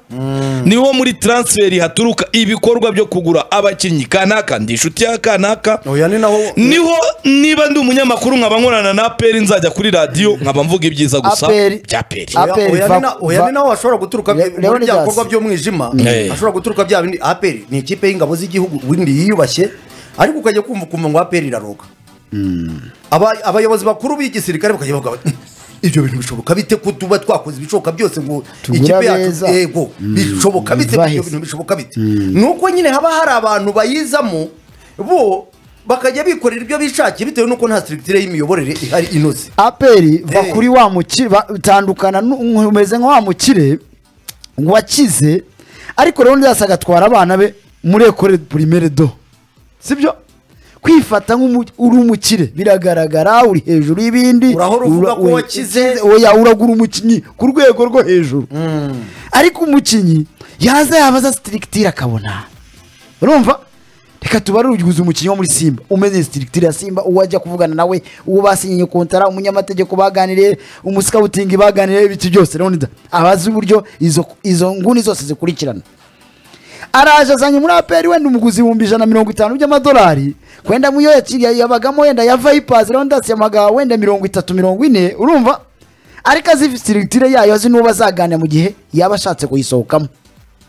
niho muri taransiferi haturuka ibikorwa byo kugura abakinnyi kanaka ndi inshuti ya kanaka oya ni naho niho niba ndi umunyamakuru nkaba nkorana na aperi nzajya kuri radiyo nkaba mvuga ibyiza gusa APR. bya aperi APR. Aperi, Oya, va- oya, ni na- oya va- ni naho hashobora guturuka Le- muri bya Leonidas. bikorwa by'umwijima Eh. hashobora guturuka bya bindi aperi ni ikipe y'ingabo z'igihugu windi yiyubashye ariko ukajya kumva ukumva ngo aperi iraroga Aba- abayobozi bakuru b'igisirikare bakajya bavuga bati, ibyo bintu bishoboka bite ko tuba twakoze ibishoboka byose ngo Tugure abeza. yego bishoboka bite Biva ibyo hese. bintu bishoboka bite nuko nyine haba hari abantu bayizamo bo bakajya bikorera ibyo bishakiye bitewe n'uko nta sirikitire y'imiyoborere ihari inoze aperi va Eh. kuri wa mukire batandukana n'u- umeze nka wa mukire wakize ariko rero ndetse agatwara abana be muri ekore pirimere do sibyo kwifata nk'umu- uri umukire biragaragara uri hejuru y'ibindi Urahora uvuga Ura- ko ura- wakize. oya uragura umukinnyi ku rwego rwo hejuru ariko umukinnyi yaza yabaza sitirikitire akabona urumva reka tubarure ugize umukinnyi wo muri simba umeze sitiritiri ya simba uwo ajya kuvugana nawe uwo basinyiye kontara umunyamategeko baganiriye umusikawutingi baganiriye ibiti byose rero abazi uburyo izo izo nguni zose zikurikirana araje azanye muri aperi wenda umuguzi ibihumbi ijana na mirongo itanu by'amadolari wenda muyo yabagamo wenda ya vayipazi rero ndasemaga wenda mirongo itatu mirongo ine urumva ariko azi sitiritire yayo azi n'uwo bazaganira mu gihe yaba ashatse kuyisohokamo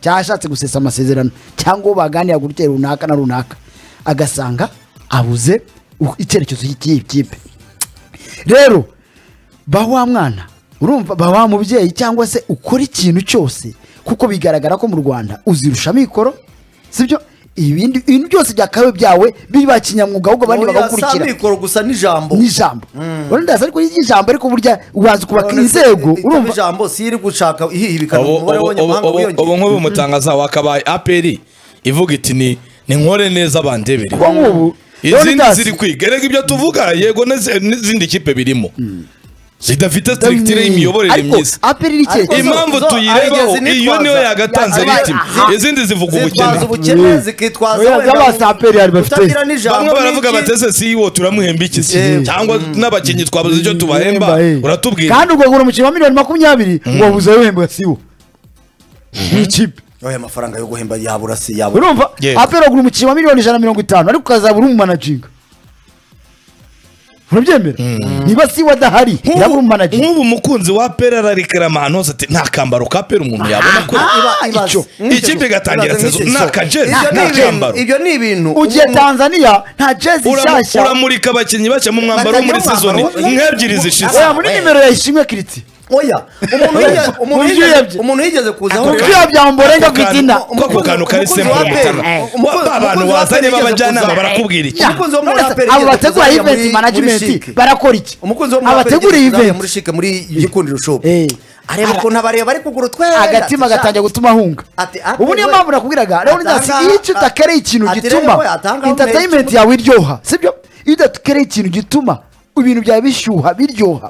cyangwa ashatse gusesa amasezerano cyangwa uwo baganira ku rutero runaka na runaka agasanga abuze u- icyerekezo cy'iyi kipe rero ba wa mwana urumva ba wa mubyeyi cyangwa se ukora ikintu cyose kuko bigaragara ko mu rwanda uzirusha amikoro sibyo ibindi ibintu byose byakawe byawe biba kinyamwuga ahubwo abandi Oya, si bagakurikira amikoro gusa n'ijambo n'ijambo urabona ndaza ariko y'ijambo ariko burya ubanza kubaka inzego urumva ijambo si iri gushaka ihihibikana ubu umubare ubu- ubu- w'abanyamahanga ubu- ubu wiyongera nk'ubu umutangaza wakabaye aperi ivuga iti ni ni nkore neza bandebere kuko nk'ubu izindi Leonidas- ziri kwiga erega ibyo tuvuga yego n'izi- n'izindi kipe birimo zidafite sitiritire y'imiyoborere ariko myiza aperi ni ikihe Ariko kibazo? impamvu zo- tuyirebaho zo- iyo niyo yagatanze yabaye- ritime aha. izindi zivuga ubukene zitwaza ubukene zikitwaza Oya, wenda z'abasa aperi yari bafite. kutagira n'ijambo bamwe baravuga n'iki. bati ese si wo turamuhemba iki se? Yewe. cyangwa n'abakinnyi twabuze icyo tubahemba Yemba, eh. uratubwira kandi ugagura umukinnyi wa miliyoni makumyabiri wabuze wemba siwo nk'ikipe oya amafaranga yo guhemba yabura si yabura urumva Yego. aperi agura umukinnyi wa miliyoni ijana na mirongo itanu ariko ukazabura umumanaginga urabyemera niba siwo adahari yabura nk'ubu umumanaginga nk'ubu umukunzi wa pera ararikira ahantu hose ati nta kambaro ka pera umuntu yabona ko Iba- ibaze. icyo. Nk'icyo Ikipe cyo. igatangira Ibaze sezo. nk'icyo Ni cyo. akajezi, Ibyo nta ni ibintu- cyambaro. ibyo ni ibintu ugiye umuntu- tanzaniya nta jezi Uramu- nshyashya uramurika abakinnyi bashya mu mwambaro wo muri Batajya mu sezoni mwambaro wo- nk'ebyiri zishize oya muri nimero ya ishimwe kiriti oya umuntu yigeze- umuntu Uburyo yigeze yabye. umuntu yigeze kuzaho kubyuya byamborenga ku izina ko ako kantu kari Umukunzi semu wa mutara Aperi. Wa- ba bantu Umukunzi wa bazanye Aperi b'abajyanama yigeze barakubwira iki Ya. Umukunzi wo muri None se, Aperi abo yigeze bategura kuzajya muri- eventi muri management Chic. barakora iki umukunzi wo muri abategura Aperi yigeze kuzajya muri eventi shike muri gikundiro shop Eh. areba Ara- ukuntu abareba bari kugura utwenda agatima gatangira gutuma ahunga Ati, ati, ubu niyo we- mpamvu nakubwiraga rero atanga- nasi iyo icyo utakereye ikintu ati, rero we gituma atanga entertainment menshi. yawe iryoha sibyo iyo udakereye ikintu gituma ibintu byawe bishyuha biryoha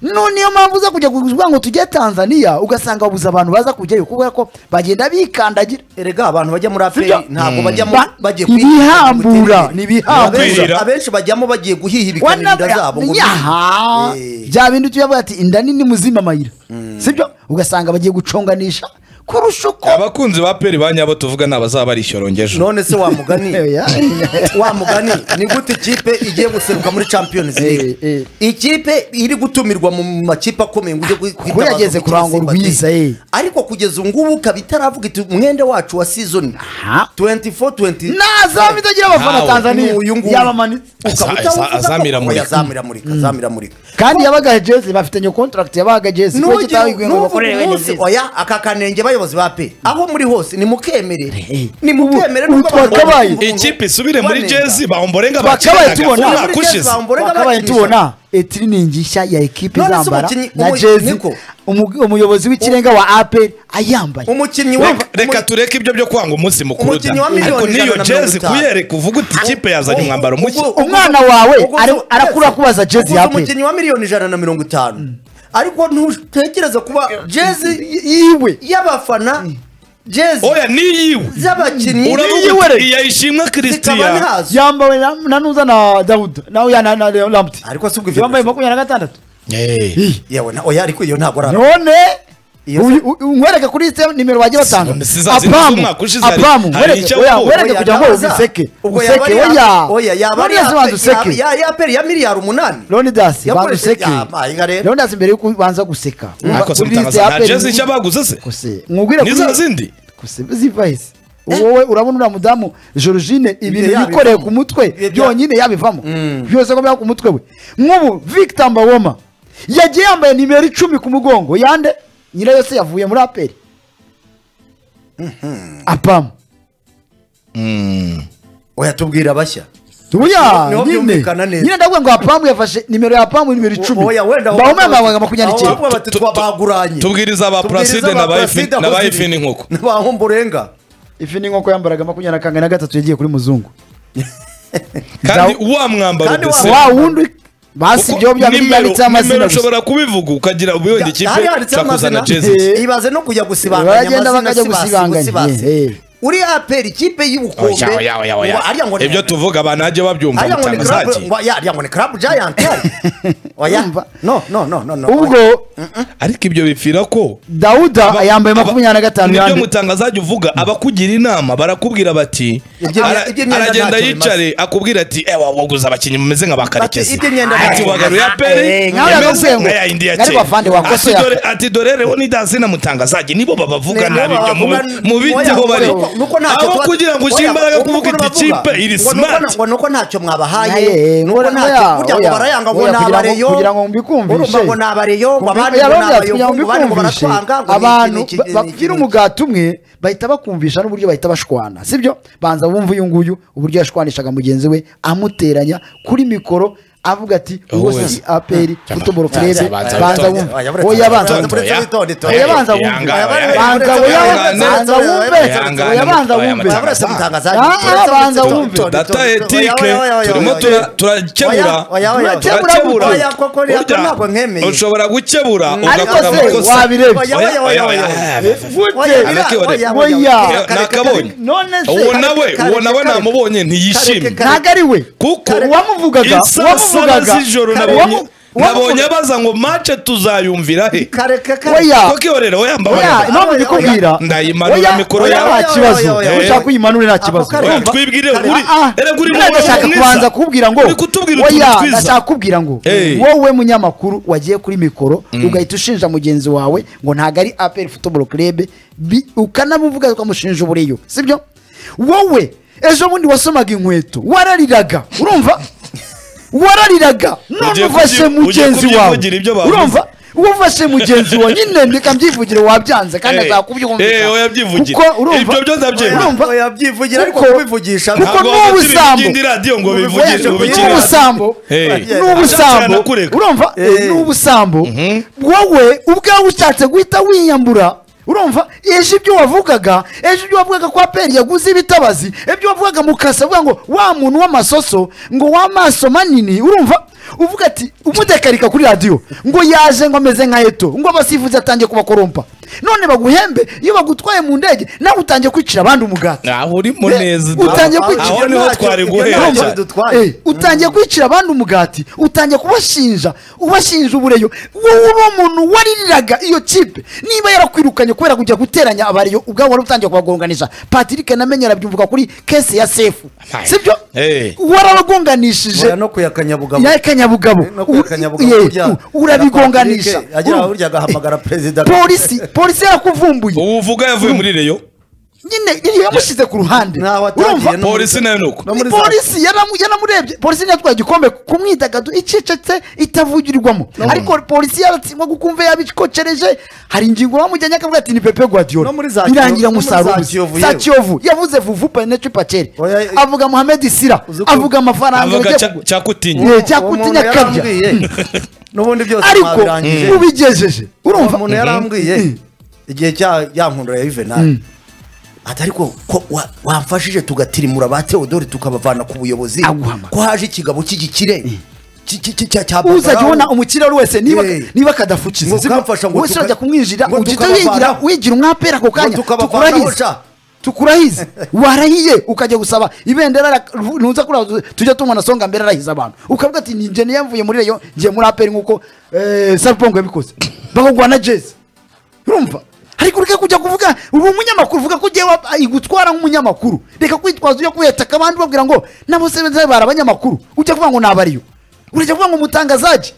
none niyo mpamvu uza kujya kuvuga ngo tujye tanzaniya ugasanga babuze abantu baza kujyayo kubera ko bagenda bikandagira erega abantu bajya muri aperi Sibyo? ntabwo bajyamo Ba- bagiye ibihambura, kwihirika. ni ibihambura. Abenshi- abenshi bajyamo bagiye guhihibikana inda zabo ngo yaha Eh. bya bintu tuyavuga ati inda nini muzima amayira sibyo ugasanga bagiye guconganisha kurusha uko abakunzi ba pera ba nyabo tuvuga ni abazaba barishyorongeje none se wamugani Oya. wamugani ni gute ikipe igiye guseruka muri champions Eh, league ikipe iri gutumirwa mu makipe akomeye ngo ujye gu- kuko kwitabaza yageze umukino kurangwa Simba urwiza, Day. eh. ariko kugeza ubu ngubu ikaba itaravuga iti umwenda wacu wa season Aha. 24 20 nazaba idagira abafana Ntawe. tanzania Uyu nguyu. yabamanitse Aza- ukaba utavuga aza- ko- azamuramurika. oya, azamuramurika azamuramurika kandi yabaga jezi bafitanye contract yabaga jezi kuko Nugira- kitahigwe ngo nuvuga bakorere wene umunsi, jezi oya aka kanenge bayobozi ba pe aho muri hose nimukemere eh. nimukemere Ubu- ubu nubwo abantu twakabaye. bumva ukuntu- ikipe isubire muri Boneka. jezi bahomborenga Twakabaye tubona. umwaka Muri Jezi ushize bahomborenga twakabaye bakinisha. tubona etiriningi nshya ya ekipe None se izambara umukinnyi- na umu- jezi Niko. umu- umuyobozi w'ikirenga wa aperi ayambaye umukinnyi wa Reka- reka tureke ibyo byo kwanga umunsi mukuru da Umukinnyi wa miliyoni ariko ijana n'iyo na mirongo jezi itanu. kuyereka uvuga uti ikipe yazanye umwambaro mushya Ubwo- Umwana ubwo- wawe ubwo- ari- arakura Yes. kubaza jezi Ubwo ya uzi pe. umukinnyi wa miliyoni ijana na mirongo itanu ariko ntutekereze kuba jezi yiwe y'abafana jezi oya niyiwe z'abakinnyi uravuga niyiwe rero. uti iyayishimwe zikaba christian ntazo yambawe na- na nuza na dawuda nawe ya na na lamuti Ariko si ubwo ivyo yambaye bivuga. makumyabiri na gatandatu Eh, yewe na- oya ariko iyo ntabwo ari none Iyo- uyu- uyu- umwereke kuri site nimero bagiye batanga None si za zindi z'umwaka ushize hari- apamu hari wereke icyo oya, avuga. wereke Oya, kugira ngo nabaza. useke Ubwo yaba useke ari oya ya- oya yaba ari None se banza ya- useke ya- ya aperi ya miliyari umunani leonidas banza Yakoresheje- useke Ya, ma, inga rero. leonidas mbere yuko ubanza guseka mwakoze Kuri liste mutangaza ya nta Apple jezi ni- nshya baguze se Kose, mwubwire Ni kuri- za zindi? Kose, ziva hese wowe urabona uriya mudamu georgine ibintu yabivamo. yikoreye ku mutwe Ibyo- byonyine yabivamo byose ko byaba ku mutwe we nk'ubu victor mbawoma yagiye yambaye nimero icumi ku mugongo yande nyirayo yose yavuye muri aperi apamu oya tubwira abashya Uya, Niho nyine byumvikana neza. nyine ndavuga ngo apamu yafashe nimero ya apamu nimero icumi Oya, wenda- mbawoma yambaye makumyabiri Aho bavuga n'icyenda bati, twabaguranye tubwiriza aba Tubwiriza Placide na ba Placide Ifi- na aho ba ziri. Ifi n'inkuko. na ba Homborenga. ifi n'inkoko yambaraga makumyabiri na kangahe na gatatu yagiye kuri muzungu kandi Zaw- wa mwambaro Kandi wa- desi- wa wundi basi kuko ibyo byabiri nimero- yanditseho amazina nimero gusa ushobora kubivuga ukagira ubuyobozi Ya- ikipe hari handitseho nshaka kuzana amazina. jezi Eh. ibaze no baragenda kujya gusibanganya bakajya amazina gusibanganya, sibasi eh, eh. uri aperi ikipe y'ubukombe Oya, oya, oya, oya. ngo ariya ngo ni- ibyo tuvuga abantu bajye babyumva ariya ngo ni club mutangazaji ngo ariya ngo ni club giant oya Urumva? no no no no no ubwo ariko ibyo bipfira ko dawuda yambaye Aba- makumyabiri na gatanu nibyo yandi mutangazaji uvuga abakugira inama barakubwira bati Ibyo- ara- ibyo myenda aragenda ntacyo bimaze. yicare akubwira ati ewa waguze abakinnyi mumeze nka Ati, bakarekezi ibyo myenda ati ntacyo wagaruye bimaze. aperi Eh, nkawe imeze yamubwiye ngo, nka ya indi ya ariko kera afande wakosoye Ati, aka- dore- ati dore rero ni dazi na mutangazaji nibo babavuga Nibo nabi ibyo babavuga- mu- mu biteho Oya, bari nuko- nuko ntacyo aho tuba- kugira ngo ushyire Oya, imbaraga nuko kuvuga nuko iti bavuga. kipe iri Ngo nuko- smart ngo nuko ntacyo mwabahaye Naye, nuko oya, ntacyo oya, burya ngo oya. barayanga ngo Oya, ni kugira ngo- abareyo kugira ngo mbikumbishe. urumva ngo ni abareyo ngo abandi ngo ni Yabavuze ati, kugira ngo abayovu abandi ngo mbikumbishe, baratwanga ngo ni abantu iki- ni iki- ba- ni iki- bagira ni iki. umugati umwe bahita bakumvisha n'uburyo bahita bashwana sibyo banza wumva uyu nguyu uburyo yashwanishaga mugenzi we amuteranya kuri mikoro avuga ati uwo Wowe. si aperi futuboro Banza- kurebe banza banza witonde. wumva Oya, buretse- oya banza buretse- wumva buretse witonde. oya banza Oya, wumva oya, oya, banza oya, oya oya, banza oya, wumve oya, oya banza oya, wumve oya, Uretse mutangazaji, Ah, uretse banza mutangazaji. wumve. Oya, data oya, oya, etike oya, oya, turimo oya, tura- oya. turakebura Oya, oya, oya. turakebura Oya, koko, Burya ntabwo nkwemeye. ushobora gukebura ariko ugakora se amakosa wabirebye Oya, Oya, oya, oya, oya. Oya. nakabonye none uwo se nawe kareka, uwo nawe kareka. namubonye ntiyishimye Kareka, ntabwo ari we kuko uwamuvugaga isaa saba uwamuvugaga z'ijoro nabonye uwamu- nabonye uwamuvuga- baza ngo mace tuzayumvira he kareka kareka oya koko iyorera oyamba oya oyamba impamvu oya, ndikubwira ndayimanura oya, mikoro oya, yawe. nta kibazo Oya, oya, oya. ushaka uyimanure nta kibazo Ako kare- oya Urumva? twibwire Kare- uri Ah, ah. era kuri Ngira ndashaka kubanza kubwira ngo uri kutubwira utuntu oya, twiza ndashaka kubwira ngo Eh. wowe munyamakuru wagiye kuri mikoro ugahita ushinja mugenzi wawe ngo ntabwo ari aperi futuboro kurebe ukanamuvuga ukamushinja ubureyo sibyo wowe ejo bundi wasomaga inkweto warariraga urumva warariraga none Ugiye ufashe kubyi- mugenzi ugiye wawe kubyivugira ibyo bavuze. urumva uwafashe mugenzi wawe nyine ndikabyivugire wabyanze kandi Eh, eh, azakubyumvisha oyabyivugire. kuko urumva Ibyo byose abyemera. urumva yabyivugira ariko Kuko- kubivugisha kuko Ntabwo n'ubu wakira sambo. ibindi radiyo ngo Ngo bivugire bivugishe ngo bikire kuri radiyo. n'ubusambo Hey. Ashatse n'ubusambo yanakureka. urumva Eh. n'ubusambo wowe ubwawe ushatse guhita wiyambura urumva ejo ibyo wavugaga ejo ibyo wavugaga ko aperi yaguze ibitabazi ibyo wavugaga mu kasi avuga ngo wa muntu w'amasoso ngo w'amaso manini urumva uvuga ati umudekarika kuri radiyo ngo yaje ngo ameze nka eto ngo abasifuzi atangiye kubakorompa none baguhembe iyo bagutwaye mu ndege nawe utangiye kwicira abandi umugati aho urimo Eh, neza utangiye kwicira aho niho ntacyo- twari ibyo guhera ntacyo Urumva? cyane bidutwaye. Eh, utangiye kwicira abandi umugati utangiye kubashinja ubashinja ubureyo wowe uri umuntu waririraga iyo kipe niba yarakwirukanye kubera kujya guteranya abareyo ubwabo wari utangiye kubagonganisha patrick namenye arabyumvuka kuri kese ya sefu Amaye. sibyo Eh. warabagonganishije oya no kuyakanyabugabo ya kanyabugabo no kuyakanyabugabo Ur- kurya- eh, urabigonganisha Patrick, agira Urumva? burya agahamagara perezida polisi polisi yarakuvumbuye ubu uvuga yavuye muri reyo nyine iyo yamushyize ku ruhande Ntaho atagiye, urumva no- polisi nayo ni uko No muri za- polisi yaramu- yaramurebye polisi yatwaye igikombe ku mwidagaduro icecetse itavugirwamo ariko polisi yaratsindwa gukumva yabikocereje hari ingingo bamujyanye akavuga ati ni pepe guardiola No muri za Kiyovu- irangira no muri za umusaruro ubuze. Kiyovu za yewe. kiyovu yavuze vuvu penetre pacere Oya, eh, avuga mohamed sira uzi ko- avuga amafaranga avuga bagiye cya- kugura. cyakutinya Eh, Uwo cyakuti muntu nyakabya yarambwiye. n'ubundi byose ariko mwabirangije ubigejeje urumva umuntu yarambwiye Mm. igihe cya ya nkundura ya juvenal ati ariko ko wa- wamfashije tugatirimura ba teodori tukabavana ku buyobozi Aguhamagara. ko haje ikigabo cy'igikire ki- ki- ki- cya cya uzajya ubona umukire wari wese niba Eh. niba Ngo kadafukiza kamfasha ngo wese tuka- urajya kumwinjira ngo ugita tukabavanaho. wigira wigira umwapera ako kanya tukabavanaho tukurahize sha. tukurahize warahiye ukajya gusaba ibendera ra- ntuza kuriya tu- tujya tubona songa mbere arahiza abantu ukavuga ati ni njye yamvuye muri reyo ngiye muri aperi nk'uko eh, sarpongo yabikoze bakaguha na jezi urumva ariko ureke kujya kuvuga uri umunyamakuru uvuga ko ugiye wa- igutwara nk'umunyamakuru reka kwitwaza ujya kuhetaka abandi babwira ngo nabo se beza bari abanyamakuru ujya kuvuga ngo nabariyo urajya kuvuga ngo umutangazaji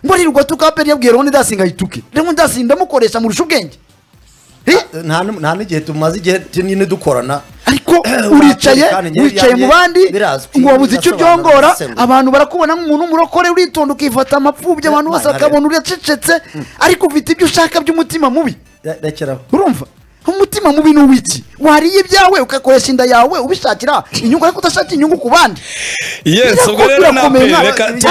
ngo aririrwa tuka aperi yabwiye rero ndasi ngahituke rero ndasi ndamukoresha murusha ubwenge Eh, nta n- nta n'igihe tumaze igihe nyine dukorana ariko Urakoze uricaye kandi njye wicaye byanjye mu bandi birazwi, ngo wabuze icyo birasobanura, byongora birasembuye. abantu barakubona nk'umuntu w'umurokore uritonda ukifata amapfubyi abantu bose Mana, bakabona uracecetse ariko ufite ibyo ushaka by'umutima mubi Re- rekeraho urumva umutima mubi ni uw'iki wariye ibyawe ugakoresha inda yawe ubishakira inyungu ariko udashaka inyungu ku bandi yes ubwo rero Birakomeye. naperi reka